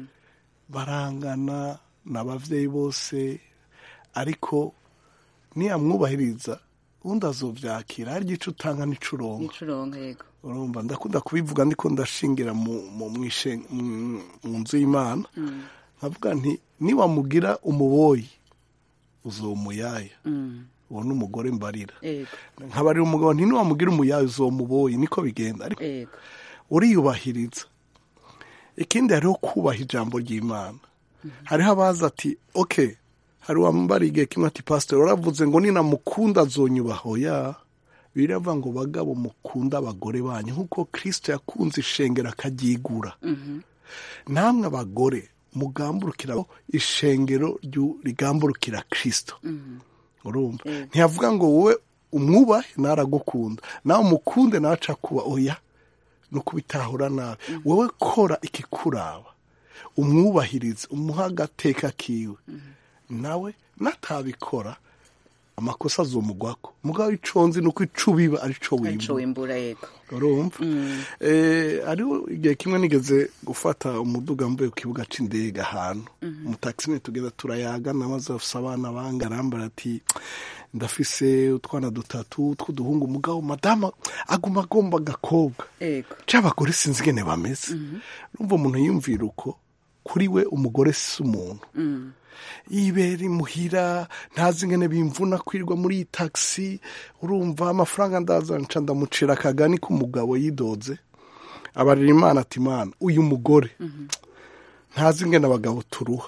J: barangana n'abavyeyi bose ariko niyamwubahiriza undi azovyakira hari igice utanga n'icuronka
A: icuronka yego
J: urumva ndakunda kubivuga ndiko ndashingira mu mu mwishe- mu- mu nzu y'imana nkavuga nti niwamugira umuboyi uzomuyaya uwo ni umugore mbarira
A: yego
J: nkabarira umugabo nti niwamugira umuyaya uzomuboyi niko bigenda ariko
A: yego
J: uriyubahiriza ikindi hariho kubaha ijambo ry'imana hariho abaza ati ok hari uwambara igihe kimwe ati pasiteri waravuze ngo ninamukunda azonyubaha oya biravuga ngo bagabo mukunda abagore banyu nk'uko kirisito yakunze ishengero akaryigura namwe abagore mugamburukira ishengero ryu- rigamburukira kirisito urumva ntiyavuga ngo wowe umwubahe naragukunda nawe umukunde nawe aca kuba oya no kubitahura nabi wowe kora ikikuraba umwubahirize umuha agateka kiwe nawe natabikora amakosa azomugwako mugabo ico nzi nuko ico biba arico
A: arico
J: wimba
A: wimbura yego
J: urumva eh ariho igihe kimwe nigeze gufata umuduga mvuye ku kibuga c'indege ahantu mu taxi ne tugenda turayaga namaze afise abana banga arambara ati ndafise utwana dutatu tw'uduhungu mugabo madama aguma agomba agakobwa
A: yego
J: c'abagore sinzi ingene bameze urumva umuntu yumvira uko kuri we umugore si umuntu yibera imuhira ntazi ingene bimvuna kwirirwa muri iyi taxi urumva amafaranga ndaza nca ndamucira akagani k'umugabo yidoze abarira imana ati imana uyu mugore ntazi ingene abagabo turuha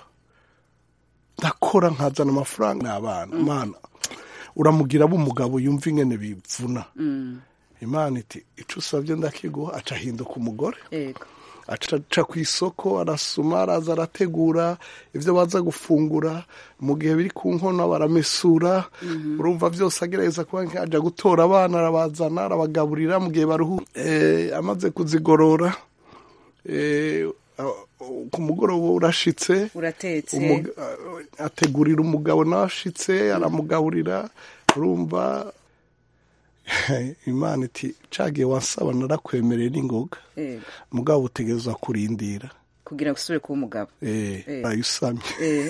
J: ndakora nkazana amafaranga n'abana imana uramugira abo umugabo yumva ingene bivuna imana iti ico usabye ndakiguha aca ahinduka umugore
A: yego
J: aca ku isoko arasuma araza arategura ibyo baza gufungura mu gihe biri ku nkono baramesura urumva byose agerageza kuba ajya gutora abana arabazana arabagaburira mu gihe baruhu amaze kuzigorora eh, a- ku mugoroba urashitse
A: uratetse
J: umuga- ategurira umugabo nawe ashitse aramugaburira urumva imana iti cagiye wansaba narakwemereye n'ingoga
A: yego
J: mugabo utegerezwa kurindira
A: kugira ngo usubire kuba umugabo
J: eh
A: Eh.
J: ayusamye
A: Eh,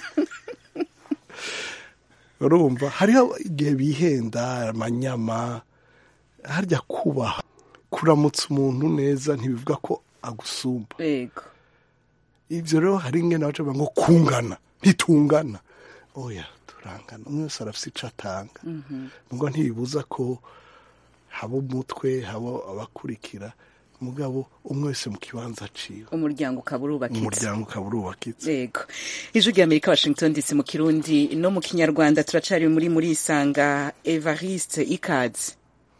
J: urumva hariho igihe bihenda amanyama harya kubaha kuramutsa umuntu neza ntibivuga ko agusumba
A: yego
J: ibyo rero hari ingene baca bavuga ngo kungana ntitungana oya turangana umwe wese arafise ico atanga ngo ntibibuza ko haba umutwe haba abakurikira mugabo umwe wese mu kibanza ciwe
A: umuryango ukaba urubakitse
J: umuryango ukaba urubakitse
A: yego ijwi rya amerika washington dc mu kirundi no mu kinyarwanda turacari muri muri isanga evariste ikaze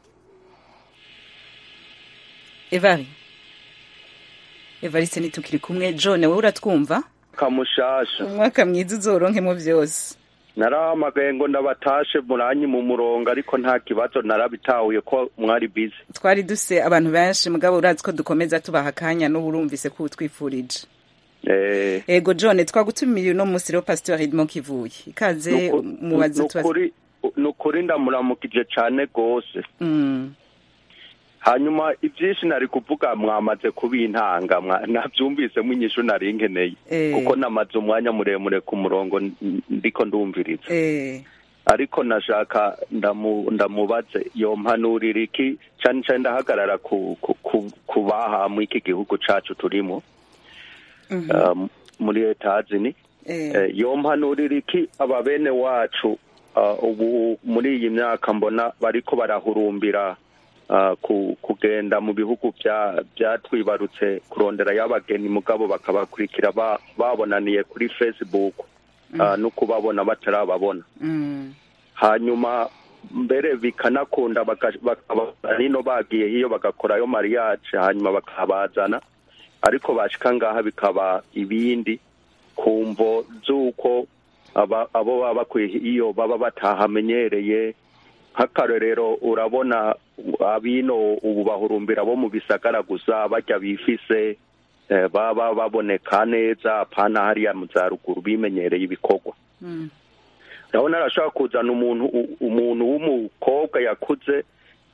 A: evari evariste nitukiri kumwe john wowe uratwumva
L: kamushasha
A: umwaka mwiza uzoronkemo byose
L: narahamagaye ngo ndabatashe muranyi mu murongo ariko nta kibazo narabitahuye ko mwari bize
A: twari duse abantu benshi mugabo urazi ko dukomeza tubaha akanya n'ubu urumvise ko utwifurije
L: Eh,
A: ego john twagutumiye uno munsi rero pasitori edmond kivuye ikaze
L: nuku-
A: mubaze tubaze
L: nukuri nukuri ndamuramukije cane gose
A: Mm,
L: hanyuma ivyinshi nari kuvuga mwamaze kubintanga mwa- navyumvisemo inyishu nari nkeneye
A: Eh.
L: kuko namaze umwanya muremure ku murongo n- ndiko ndumviriza
A: eh,
L: ariko nashaka ndamu, ndamubaze yompanurira iki cane cane ndahagarara ku, ku, ku, ku baha mw'iki gihugu cacu turimo
A: mhm,
L: um, muri etazini
A: eh,
L: eh, yompanurira iki aba bene wacu uh, ubu muri iyi myaka mbona bariko barahurumbira uh, ku, kugenda mu bihugu bya- byatwibarutse kurondera y'abageni mugabo bakabakurikira ba, babonaniye kuri facebook uh, no kubabona batarababona
A: mm,
L: hanyuma mbere bikanakunda baka- bakaba nino bagiye hiyo bagakorayo mariage hanyuma bakabazana ariko bashika ngaha bikaba ibindi ku mvo z'uko aba- abo baba bakwiye iyo baba batahamenyereye nk'akarorero urabona abino ubu bahurumbira bo mu bisagara gusa bajya bifise eh, baba baboneka neza apana hariya mu za ruguru bimenyereye ibikorwa
A: mm,
L: ndabona arashobora kuzana umuntu u- umuntu w'umukobwa yakuze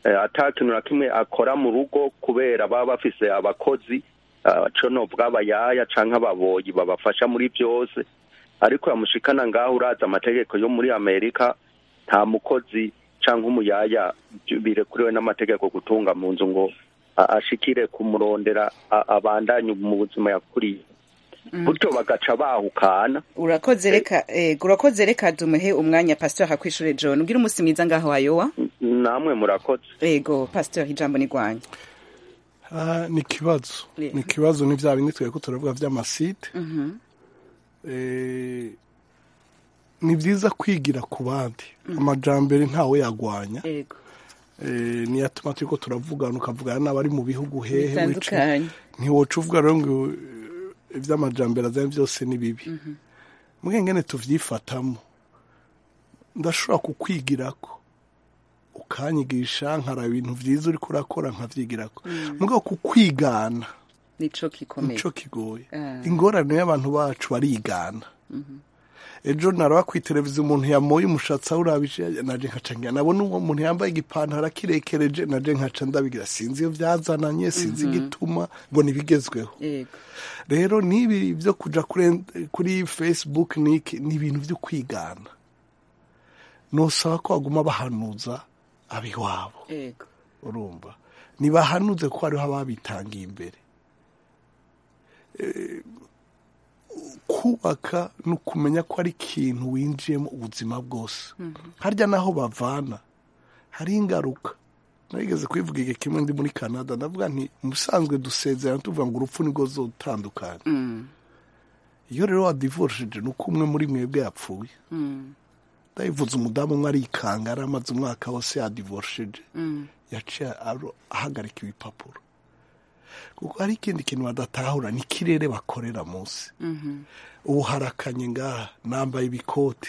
L: eh, ata kintu na kimwe akora mu rugo kubera baba bafise abakozi ah, co novuga abayaya canke ababoyi babafasha muri byose ariko yamushikana ngaho uraza amategeko yo muri amerika nta mukozi canke umuyaya birekuriwe n'amategeko gutunga mu nzu ngo a- ashikire kumurondera a- abandanye mu buzima yakuriye gutyo bagaca bahukana
A: urakoze reka eh, urakoze reka dumuhe umwanya pastor hakwishure john ugira umunsi mwiza ngaho wayowa
L: namwe murakoze
A: ego pastor ijambo ni rwanyu
J: Ah, ni ikibazo
A: Yeah.
J: ni ikibazo ni bya bindi twari turavuga by'amasite
A: Mhm.
J: Eh, ni byiza kwigira ku bandi amajambere ntawe yagwanya
A: ego
J: Eh, niyo atuma turiko turavugana ukavugana n'abari mu bihugu hehe
A: Bitandukanye.
J: ntiwoca uvuga rero ngo eh, iby'amajambere azanye byose ni bibi mbwe ngene tuvyifatamo ndashobora kukwigirako ukanyigisha nkaraba ibintu vyiza uriko urakora nkavyigirako
A: Mm.
J: mugabo kukwigana
A: nico gikomeye
J: nico kigoye
A: Ah.
J: ingorane y'abantu bacu barigana
A: Mhm.
J: ejo naraba ku televiziyo umuntu yamoye umushatsi awurabije naje nkaca ngira nabona uwo muntu yambaye igipantaro akirekereje naje nkaca ndabigira sinzi iyo byazananye sinzi
A: Mhm.
J: igituma ngo nibigezweho
A: ego
J: rero n'ibi byo kuja kuri, kuri facebook niki ni ibintu byo kwigana nosaba ko baguma bahanuza abiwabo
A: ego
J: urumva ntibahanuze ko hariho ababitangiye imbere Eh, kubaka ni ukumenya ko ari ikintu winjiyemo ubuzima bwose harya naho bavana hari ingaruka narigeze kwivuga igihe kimwe ndi muri canada ndavuga nti musanzwe dusezerana tuvuga ngo urupfu nirwo zotandukanye
A: Mm.
J: iyo rero wadivorishije ni uko umwe muri mwebwe yapfuye
A: Mm.
J: ndayivuze umudamu umwe arikanga yari amaze umwaka wose yadivorishije
A: Mm.
J: yaciye aro- ahagarika ibipapuro kuko hari ikindi kintu badatahura ni ikirere bakorera munsi
A: Mhm.
J: ubu harakanye ngaha nambaye ibikoti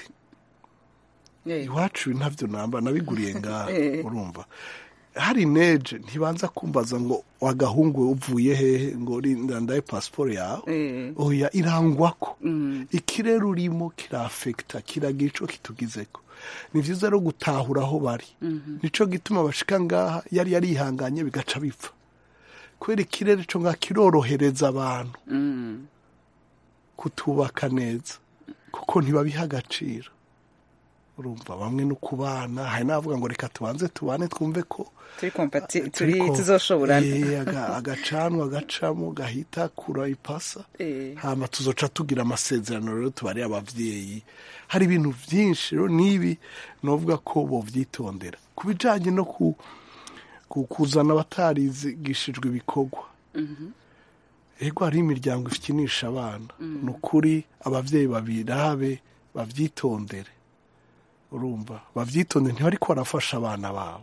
A: Eh.
J: iwacu ibi ntabyo namba nabiguriye ngaha
A: Eh.
J: urumva hari neje ntibanza kumbaza ngo wagahungu uvuye hehe ngo rinda ndaye pasiporo yawe
A: Eh.
J: oya irangwako
A: Mm.
J: ikirere urimo kirafekita kiragira ico kitugizeko ni vyiza rero gutahura aho bari
A: Mhm.
J: nico gituma bashika ngaha yari yarihanganye bigaca bipfa kubera ikirere co ngaha kirorohereza abantu
A: Mm.
J: kutubaka neza kuko ntibabiha agaciro urumva bamwe no kubana hari n'abavuga ngo reka tubanze tubane twumve ko
A: turi kompati turi
J: turiko-
A: tuzoshoborana
J: Eh, aga- agacanwa agacamo gahita kura ipasa
A: Eh.
J: hama tuzoca tugira amasezerano rero tubari abavyeyi hari ibintu vyinshi rero n'ibi novuga ko bovyitondera ku bijanye no ku, ku kuzana abatarigishijwe ibikorwa
A: Mhm.
J: ego hariho imiryango ifikinisha abana
A: Mm.
J: ni ukuri abavyeyi babirabe bavyitondere urumva bavyitondere ntibariko barafasha abana babo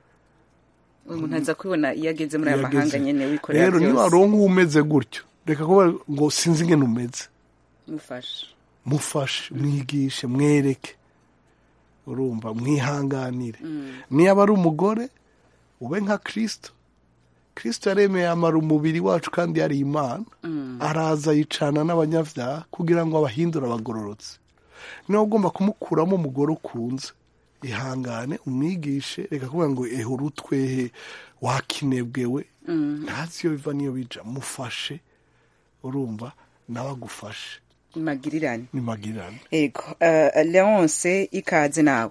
A: umuntu aza kubibona iyo ageze muri aya
J: Iyo
A: mahanga
J: ageze.
A: nyene wikorera
J: rero niba
A: byose
J: waronka uwo umeze gutyo reka kuba ngo sinzi ingene umeze
A: mufashe
J: mufashe mwigishe mwereke urumva mwihanganire
A: Mm.
J: niba ari umugore ube nka kirisito kirisito yaremeye amara umubiri wacu kandi yari imana
A: Mm.
J: araza yicana n'abanyabyaha kugira ngo abahindure abagororotse niba ugomba kumukuramo umugore ukunze ihangane umwigishe reka kuvuga ngo ehe urutwehe wakinebwewe
A: Mm.
J: ntazi iyo biva n'iyo bija mufashe urumva nawe agufashe
A: magirirane
J: ni magirirane
A: ego uh, leonce ikaze nawe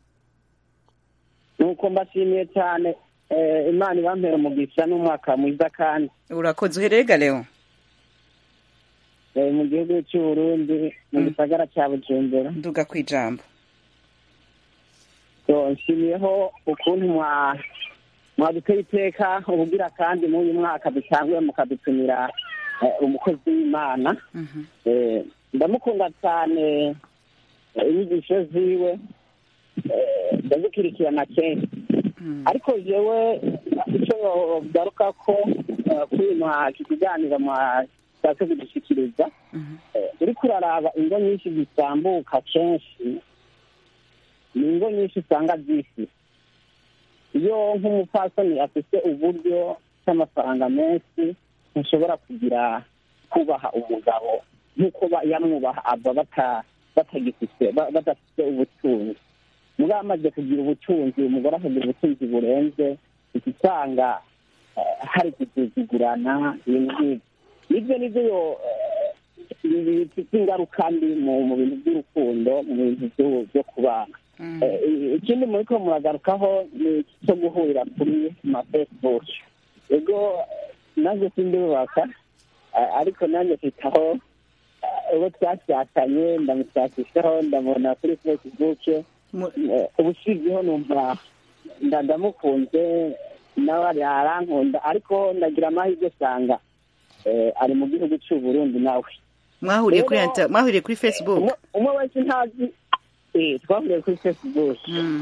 M: nuko mbashimiye cyane eh, imana ibampera umugisha n'umwaka mwiza kandi
A: urakoze uherega leon
M: eh, mu gihugu cy'uburundi mu gisagara cya bujumbura
A: nduga ku ijambo
M: so nshimiyeho ukuntu mwa mwaduteye iteka ubugira kandi muri uyu mwaka dusanzwe mukadutumira eh, umukozi w'imana Eh, ndamukunda cyane eh, inyigisho ziwe eh, ndazikurikirana kenshi ariko jewe icyo garuka ko eh, kuri uyu mwa- iki kiganiro mwashatse kudushyikiriza eh, uriko uraraba ingo nyinshi zisambuka kenshi ni ingo nyinshi usanga zifise iyo nk'umupfasoni afite uburyo cy'amafaranga menshi ntushobora kugira kubaha umugabo nk'uko ba- yamwubaha aba bata- batagifite ba- badafite ubutunzi mugabo amaze kugira ubutunzi umugore akagira ubutunzi burenze uca usanga eh, hari gusuzugurana ibintu nk'ibyo nibyo nibyo yo eh, bifite ingaruka mbi mu mu bintu by'urukundo mu bintu byo- byo kubana Eh, ikindi muri ko muragarukaho ni iki cyo guhurira kuri ma facebook ego nanjye sindibubaka eh, ariko nanjye mfitaho eh, uwo twashakanye ndamushakishaho ndamubona kuri facebook Eh, ubushizeho numva nda- ndamukunze nawe ari- arankunda ariko ndagira amahirwe usanga eh, ari mu gihugu cy'u Burundi nawe
A: mwahuriye kuri
M: Rero,
A: inter- mwahuriye kuri facebook
M: umwe- umwe wese ntazi eh, twahuriye kuri facebook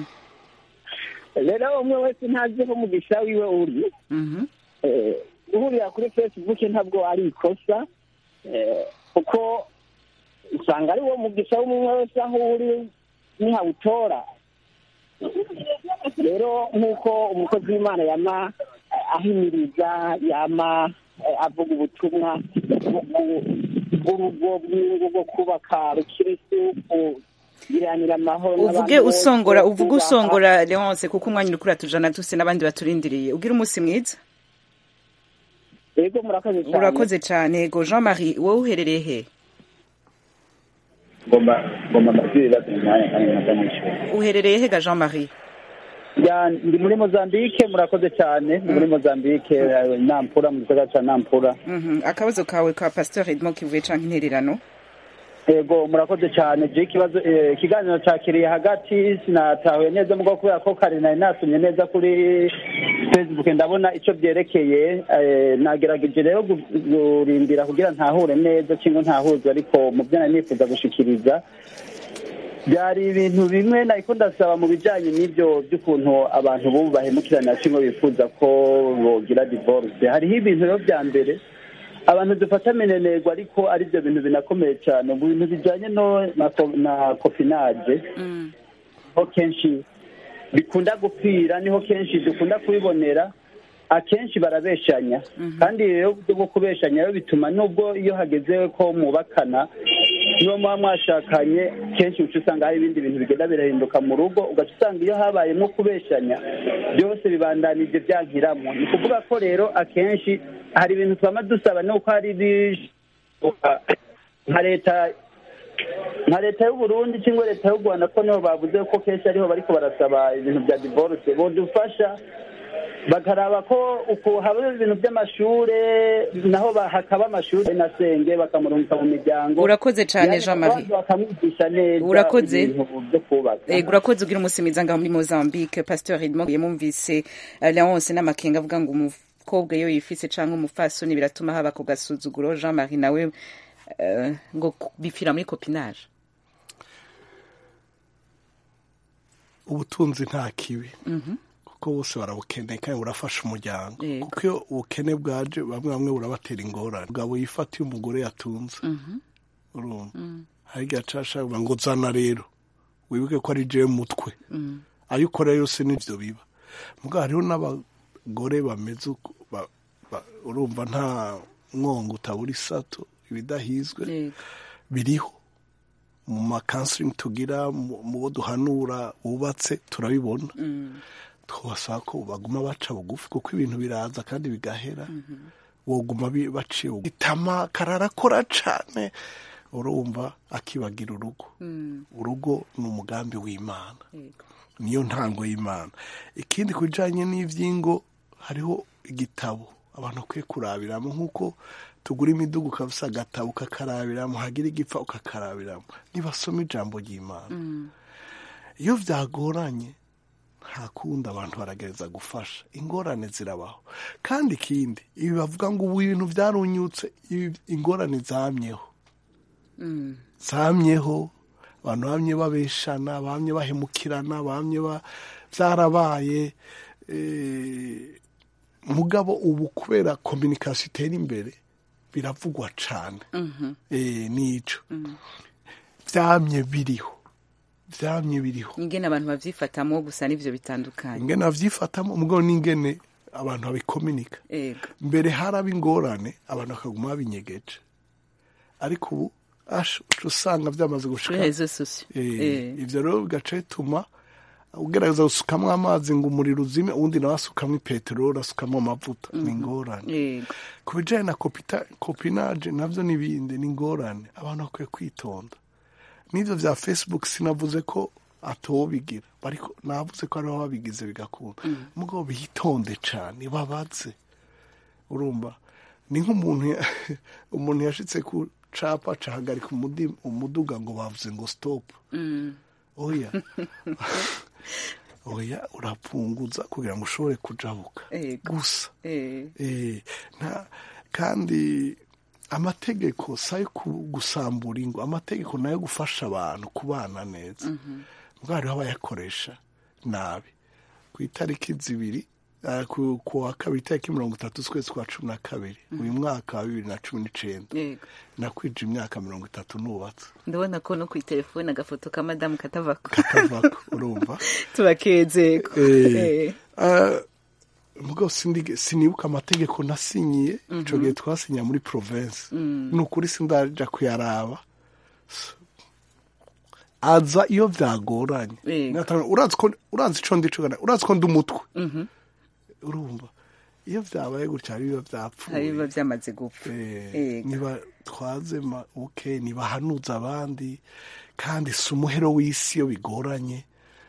M: rero umwe wese ntazi aho umugisha wiwe uri Eh, guhurira kuri facebook ntabwo ari ikosa eh, kuko usanga ari wo mugisha w'umwe wese aho uri nihawutora rero nk'uko umukozi w'imana yama eh, ahimiriza yama eh, avuga ubutumwa bw'ubu- bw'urugo bw'ingo bwo kubaka rukirisu kugiranira amahoro
A: uvuge
M: n'abantu bose,
A: usongora uvuge
M: kubaha-
A: usongora leonce kuko umwanya uri kuratujana tuse n'abandi baturindiriye ugira umunsi mwiza
M: yego murakoze cyane
A: urakoze cyane yego jean marie wowe uherereye he
N: ngomba ngomba mbabwire ibibazo mu mwanya kandi nkaza mwishyura
A: uherereye he ga jean marie
N: ya ndi muri mozambique murakoze cyane ndi muri mozambique eh, nampura mu gisagara ca nampura
A: Mhm. akabazo kawe ka pasteur edmond kivuye canke intererano
N: yego murakoze cyane je ikibazo eh, ikiganiro cakiriye hagati sinatahuye neza mugabo kubera ko kare nari nasomye neza kuri facebook ndabona ico byerekeye eh, nagerageje rero gu- kurindira kugira ntahure neza cyangwa ntahuzwe ariko mu byo nari nifuza gushikiriza byari ibintu bimwe nariko ndasaba mu bijanye n'ivyo by'ukuntu abantu bubu bahemukirana kimwe bifuza ko bogira divorce hariho ibintu rero vya mbere abantu dufata minenerwa ariko ari byo bintu binakomeye cyane mu bintu bijanye no na, ko- na copinage ho kenshi bikunda gupfira niho kenshi dukunda kubibonera akenshi barabeshanya kandi rero uburyo bwo kubeshanya rero bituma nubwo iyo hageze ko mubakana niba muba mwashakanye kenshi uca usanga hari ibindi bintu bigenda birahinduka mu rugo ugaca usanga iyo habayemo kubeshanya byose bibandanije byankiramo ni ukuvuga ko rero akenshi hari ibintu twama dusaba nuko hari ibishoboka nka leta nka leta y'u Burundi cyangwa leta y'u Rwanda ko niho bavuze ko kenshi ariho bariko barasaba ibintu bya divorce bodufasha bakaraba ko uku haba ibintu by'amashure naho ba- hakaba amashure na senge bakamurungika mu miryango
A: Urakoze cane,
N: Yani
A: Jean Marie.
N: abantu bakamwigisha neza
A: Urakoze.
N: ibintu byo kubaka
A: Ego urakoze ugira umunsi mwiza ngaho muri Mozambique Pasteur Edmond yamumvise eh, Leonce n'amakenga avuga ngo umukobwa iyo yifise canke umufasoni biratuma haba ku gasuzuguro Jean Marie nawe eh, ngo ku- bipfira muri copinage
J: ubutunzi nta kibi
A: Mhm.
J: kuko bose barabukeneye kandi burafasha umuryango
A: Yego.
J: kuko iyo ubukene bwaje bamwe bamwe burabatera ingorane umugabo yifatiye umugore yatunze
A: Mhm.
J: urumva
A: Mm.
J: hari igihe aca ngo ngo zana rero wibuke ko ari jewe mutwe
A: Mm.
J: ayo ukora yose nivyo biba mugabo hariho n'abagore bameze uko ba- ba- urumva nta mwongo utabura isato ibidahizwe biriho mu makansiringi tugira mu mu bo duhanura wubatse turabibona twabasaba ko baguma baca bugufi kuko ibintu biraza kandi bigahera woguma bi- baciye bugufi itama kararakora cane urumva akibagira urugo urugo ni umugambi w'imana niyo ntango y'imana ikindi ku bijyanye n'iby'ingo hariho igitabo abantu bakwiye kurabiramo nk'uko tugura imiduga ukabisa agatabo ukakarabiramo hagira igipfa ukakarabiramo nibasoma ijambo ry'imana iyo byagoranye nta kundi abantu baragereza gufasha ingorane zirabaho kandi ikindi ibi bavuga ngo ubu ibintu byarunyutse ibi- ingorane zamyeho zamyeho abantu bamye babeshana bamye bahemukirana bamye ba byarabaye eh, mugabo ubu kubera kominikasiyo itera imbere biravugwa cyane eh, nico byamye biriho byamye biriho
A: ingene abantu bavyifatamo gusa n'ivyo bitandukanye
J: ingene bavyifatamo mugabo n'ingene abantu babikominika
A: ego
J: mbere haraba ingorane abantu bakaguma babinyegeje ariko ubu asha uca usanga byamaze gushika
A: Kuri réseaux sociaux.
J: Eh,
A: Eh.
J: ivyo rero bigaca bituma ugerageza gusukamo amazi ngo umuriro uzime uwundi nawe asukamo peteroli asukamo amavuta ni ingorane
A: yego
J: ku bijyanye na kopita- kopinaje nabyo n'ibindi ni ingorane abantu bakwiye kwitonda n'ibyo bya facebook sinavuze ko atobigira ariko navuze ko ariho babigize bigakunda mugabo bitonde cyane babaze urumva ni nk'umuntu ya- umuntu yashitse ku capa cahagarika umudi- umuduga ngo bavuze ngo stop
A: Mm.
J: oya oya urapunguza kugira ngo ushobore kujabuka
A: Yego.
J: gusa
A: Eh.
J: Eh, nta kandi amategeko si ayo ku- gusambura ingo amategeko ni ayo gufasha abantu kubana neza ubwo hariho abayakoresha nabi ku itariki zibiri eh, ku ku wa kabiri itariki mirongo itatu z'ukwezi kwa cumi na kabiri uyu mwaka wa bibiri na cumi n'icenda
A: yego
J: nakwije imyaka mirongo itatu nubatse
A: ndabona ko no ku telefone agafoto ka madamu katavako
J: katavako urumva
A: turakezeko
J: Eh, eh, mugabo sindige- sinibuka amategeko nasinyiye ico gihe twasinya muri province ni ukuri sindaja kuyaraba S- aza iyo vyagoranye
A: Yego.
J: Natanga- urazi ko urazi ico ndico kana urazi ko ndi umutwe
A: Mhm.
J: urumva iyo vyabaye gutya hari biba vyapfuye
A: hari biba byamaze gupfa
J: Eh,
A: Yego.
J: niba twazema okay nibahanuza abandi kandi si umuhero w'isi iyo bigoranye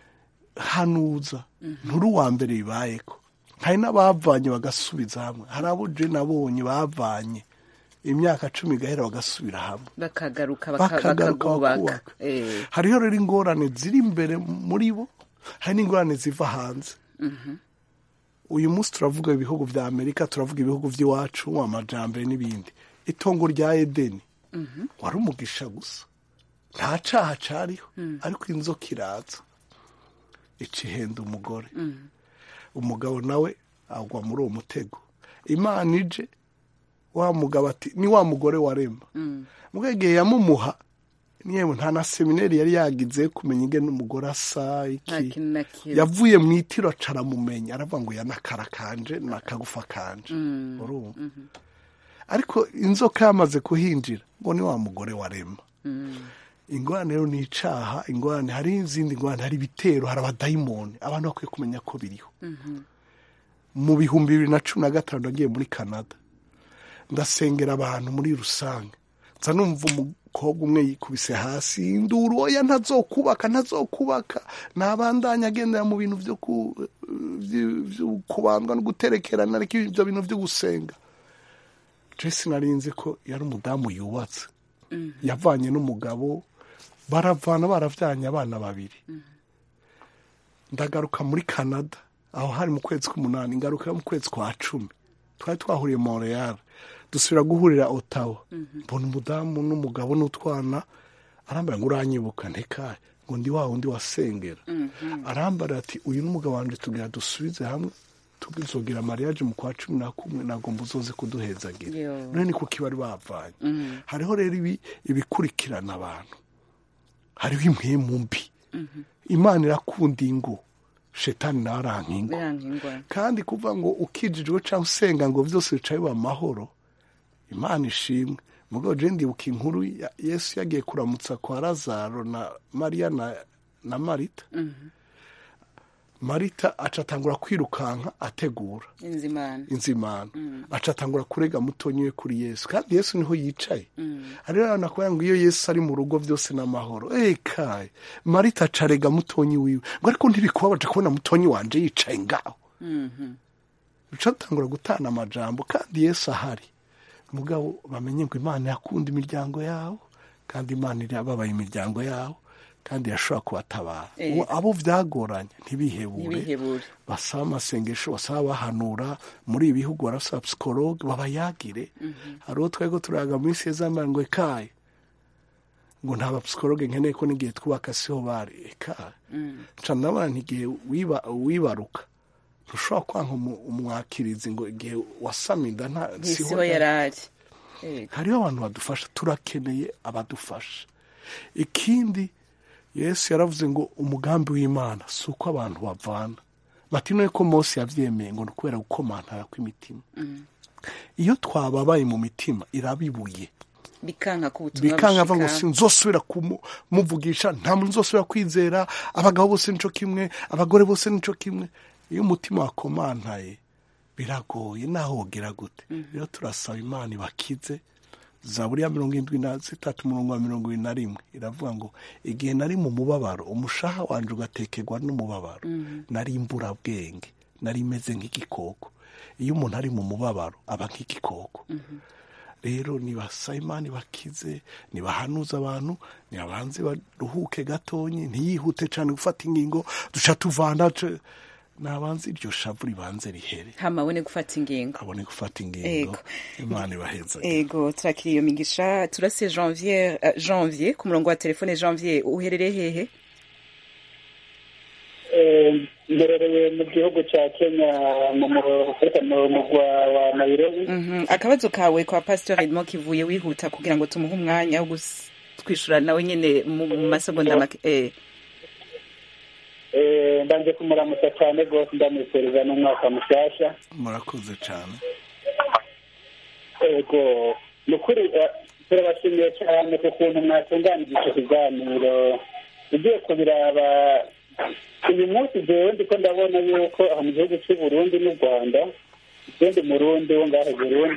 J: hanuza nturi uwa mbere bibayeko hari n'abavanye bagasubiza hamwe hari abo je nabonye bavanye imyaka cumi igahera bagasubira hamwe
A: bakagaruka baka-
J: bakagaruka
A: bakakubaka
J: bakubaka
A: Eh.
J: hariho rero ingorane ziri imbere muri bo hari n'ingorane ziva hanze
A: Mhm.
J: uyu munsi turavuga ibihugu vya amerika turavuga ibihugu vy'iwacu amajambere n'ibindi itongo rya edeni
A: Mhm.
J: wari umugisha gusa nta caha cariho ariko inzoka iraza ica ihenda umugore
A: Mhm.
J: umugabo nawe agwa muri uwo mutego imana ije wa mugabo ati ni wa mugore warema
A: Mm.
J: mubwegeye yamumuha niyewe nta na seminari yari yagize kumenya ingene umugore asa
A: nta
J: iki
A: kintu na kimwe
J: yavuye mu itiro aca aramumenya aravuga ngo ya nakara kanje nakagufa kanje
A: Mm.
J: urumva
A: Mhm.
J: ariko inzoka yamaze kuhinjira ngo ni wa mugore warema
A: Mm.
J: ingorane rero ni icaha ingorane hari izindi ngorane hari ibitero hari abadayimoni abantu bakwiye kumenya ko biriho
A: Mhm.
J: mu bihumbi bibiri na cumi na gatanu nagiye muri canada ndasengera abantu muri rusange nza numva umukobwa umwe yikubise hasi induru oya ntazokubaka ntazokubaka ntabandanya agendera mu bintu byo ku- vy- vyo kubandwa no guterekerana ariko ibyo bintu byo gusenga jesi narinzi ko yari umudamu yubatse yavanye n'umugabo baravana baravyanye abana babiri ndagaruka muri canada aho hari mu kwezi k'umunani ngaruka mu kwezi kwa cumi twari twahuriye montreal dusubira guhurira otawa mbona umudamu n'umugabo n'utwana arambara ngo uranyibuka ntekaye ngo ndi wa wundi wasengera arambara ati uyu n'umugabo wanje tugira dusubize hamwe tuzogira mariage mu kwa cumi na kumwe nagomba uzoze kuduhezagira
A: Yo.
J: none ni kuko bari bavanye
A: Mhm.
J: hariho rero ibi ibikurikirana abantu hariho impwemu mbi imana irakunda ingo shetani nawe aranka ingo
A: Biranga ingwa.
J: kandi kuvuga ngo ukijijwe cyangwa usenga ngo byose bicaye biba amahoro imana ishimwe mugabo je ndibuka inkuru ya- yesu yagiye kuramutsa kwa lazaro na mariya na, na marita
A: Mhm.
J: marita aca atangura kwirukanka ategura
A: inzimana
J: inzimana
A: Mm.
J: aca atangura kurega mutonyi we kuri yesu kandi yesu niho yicaye
A: Mm.
J: hariho abantu bakubwira ngo iyo yesu ari mu rugo byose n'amahoro ekaye marita aca arega mutonyi wiwe ngo ariko ntibikubabaje kubona mutonyi wanje yicaye ngaho
A: Mhm.
J: bica bitangura gutana amajambo kandi yesu ahari mugabo bamenye ngo imana yakunda imiryango yawo kandi imana irababaye imiryango yawo kandi yashobora kubatabara
A: Eh.
J: Uwo- abo vyagoranye ntibihebure
A: ntibihebure
J: basaba amasengesho basaba bahanura muri ibi bihugu barasaba psikologe babayagire hari uwo twego turayaga muri sezamani ngo ekaye ngo nta bapsikologe nkeneye ko n'igihe twubaka siho bari ekaye
A: Mm.
J: nca ndabona ntigihe wiba- wibaruka ntushobora kwanga umu- umwakirizi ngo igihe wasama inda nta
A: ntisiho yari ari Yego.
J: hariho abantu badufasha turakeneye abadufasha ikindi yesu yaravuze ngo umugambi w'imana si uko abantu bavana bati none ko mose yabyemeye ngo ni ukubera gukomantara kw'imitima
A: Mm.
J: iyo twababaye mu mitima irabibuye
A: bikanka ko ubutumwa
J: bikanka ava ngo
A: bushika.
J: sinzosubira kumuvugisha nta muntu uzosubira kwizera abagabo bose nico kimwe abagore bose nico kimwe iyo umutima wakomantaye biragoye naho wogira gute rero turasaba imana ibakize zaburi ya mirongo indwi na zitatu umurongo wa mirongo ibiri na rimwe iravuga ngo igihe nari mu mubabaro umushaha wanje ugatekerwa n'umubabaro nari imburabwenge nari imeze nk'igikoko iyo umuntu ari mu mubabaro aba nk'igikoko rero nibasaba imana ibakize nibahanuza abantu nibabanze baruhuke gatonyi ntiyihute cyane gufata ingingo duca tuvana ce- nabanze iryo shavu ribanze rihere
A: hama abone gufata ingingo
J: abone gufata ingingo
A: Ego.
J: imana ibaheza
A: ego turakira iyo migisha turase janvier uh, janvier ku murongo wa telefone janvier uherereye hehe
N: Eh, mberereye mu gihugu cya kenya mu mu- mu mugwa wa nairobi
A: Mhm. akabazo kawe kwa pastor edmond kivuye wihuta kugira ngo tumuhe umwanya wo gus- twishura nawe nyene mu mu masegonda make eh.
N: Eh, ndanje kumuramutsa cyane rwose ndamwifuriza n'umwaka mushyashya
J: murakoze cyane
N: ego ni ukuri eh, turabashimiye cyane ku kuntu mwatunganije icyo kiganiro ugiye kubiraba uyu munsi jewe ndiko ndabona yuko aha mu gihugu cy'u burundi n'u rwanda igenda umurundi wo ngaho i burundi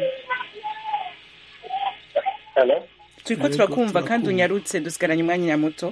N: Hello?
A: turiko turakumva kandi unyarutse dusigaranye umwanya nyamuto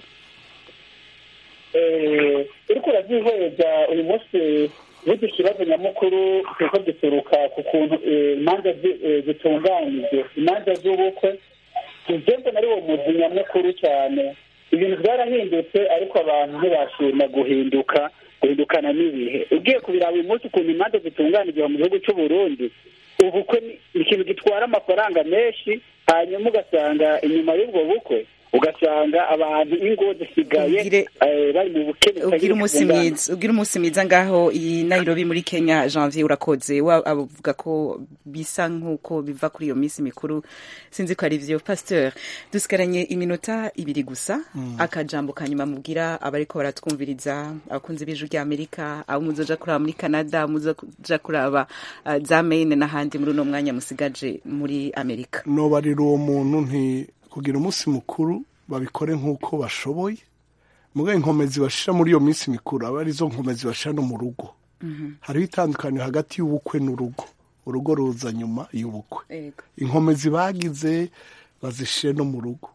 N: Eh, uriko urabyihweza uyu munsi burya ikibazo nyamukuru kiriko gituruka ku kuntu eh, imanza zi- eh, zitunganyije imanza z'ubukwe ivyo mbona ari uwo muzi nyamukuru cyane ibintu byarahindutse ariko abantu ntibashima guhinduka guhindukana n'ibihe ugiye kubiraba uyu munsi ukuntu imanza zitunganije mu gihugu cy'u Burundi ubukwe ni ni ikintu gitwara amafaranga menshi hanyuma ugasanga inyuma y'ubwo bukwe ugasanga abantu ingo zisigaye eh, bari mu bukene
A: ugira umunsi mwiza ugira umunsi mwiza ngaho i Nairobi muri Kenya Janvier urakoze wa avuga ko bisa nkuko biva kuri iyo minsi mikuru sinzi ko ari vyo pasteur dusigaranye iminota ibiri gusa
J: Mm.
A: akajambo kanyuma mubwira abariko baratwumviriza abakunzi b'ijwi rya Amerika abo muzoja kuraba muri Canada muzoja kuraba uh, za Maine n'ahandi muri uno mwanya musigaje muri Amerika
J: nobarira uwo muntu nti kugira umunsi mukuru babikore nk'uko bashoboye mugaye inkomezi bashira muri iyo minsi mikuru aba arizo nkomezi bashira no mu rugo hariho itandukaniro hagati y'ubukwe n'urugo urugo ruza nyuma y'ubukwe
A: Ego.
J: inkomezi bagize bazishire no mu rugo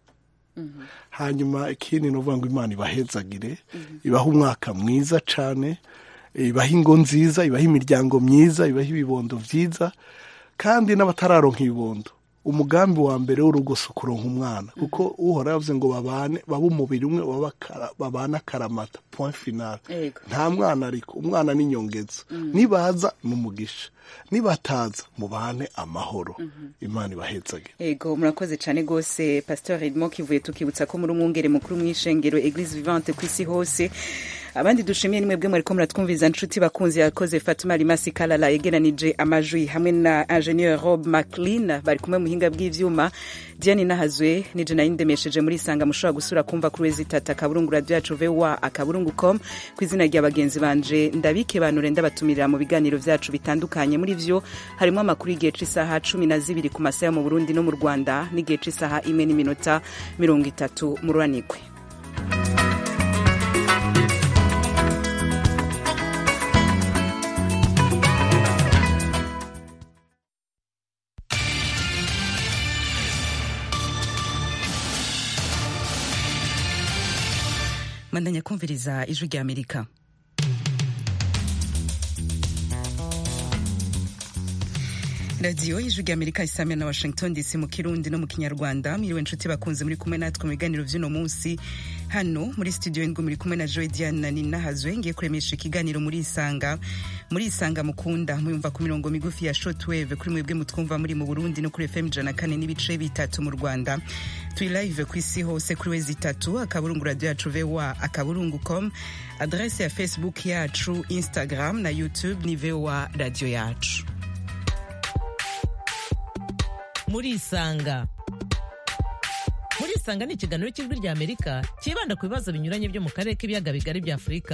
J: hanyuma ikindi ni ukuvuga ngo imana ibahezagire ibaha umwaka mwiza cyane ibaha ingo nziza ibaha imiryango myiza ibaha ibibondo byiza kandi n'abatararonka ibibondo umugambi wa mbere w'urugo si ukuronka umwana kuko uhora yavuze ngo babane babe umubiri umwe baba akara- babane akaramata point final
A: Ego.
J: nta mwana ariko umwana ni inyongezo nibaza ni umugisha nibataza mubane amahoro imana ibahezage
A: Ego murakoze cyane gose Pasteur Edmond kivuye tukibutsa ko muri umwungere mukuru mw'ishengero Eglise Vivante ku isi hose abandi dushimiye nimwe bwe mwariko muratwumviriza nshuti bakunzi yakoze Fatuma Rimasi Kalala yegeranije amajwi hamwe na Ingenieur Rob McLean bari kumwe muhinga bw'ivyuma Diane Nahazwe nije nayindemesheje muri sanga mushobora gusura kumva kuri wezi tata kaburungu radio yacu VOA akaburungu.com ku izina rya bagenzi banje ndabike banure ndabatumirira mu biganiro vyacu bitandukanye muri vyo harimo amakuru y'igihe c'isaha cumi na zibiri ku masaha yo mu Burundi no mu Rwanda n'igihe c'isaha imwe n'iminota mirongo itatu mu ruranigwe mandanya kumviriza ijwi rya amerika radiyo ijwi rya amerika isamira na washington dc mu kirundi no mu kinyarwanda mwiriwe nshuti bakunze muri kumwe natwe mu biganiro vy'uno munsi hano muri studio ndwi muri kumwe na joy diane na nina hazwe ngiye kuremesha ikiganiro muri isanga muri isanga mukunda muyumva ku mirongo migufi ya shortwave kuri mwebwe mutwumva muri mu burundi no kuri fm ijana na kane n'ibice bitatu mu rwanda turi live ku isi hose kuri wezi itatu akaburungu radio yacu voa akaburungu com adrese ya facebook yacu instagram na youtube ni voa radio yacu
B: murisanga murisanga ni ikiganiro cy'ijwi rya amerika cyibanda ku bibazo binyuranye byo mu karere k'ibiyaga bigari bya afurika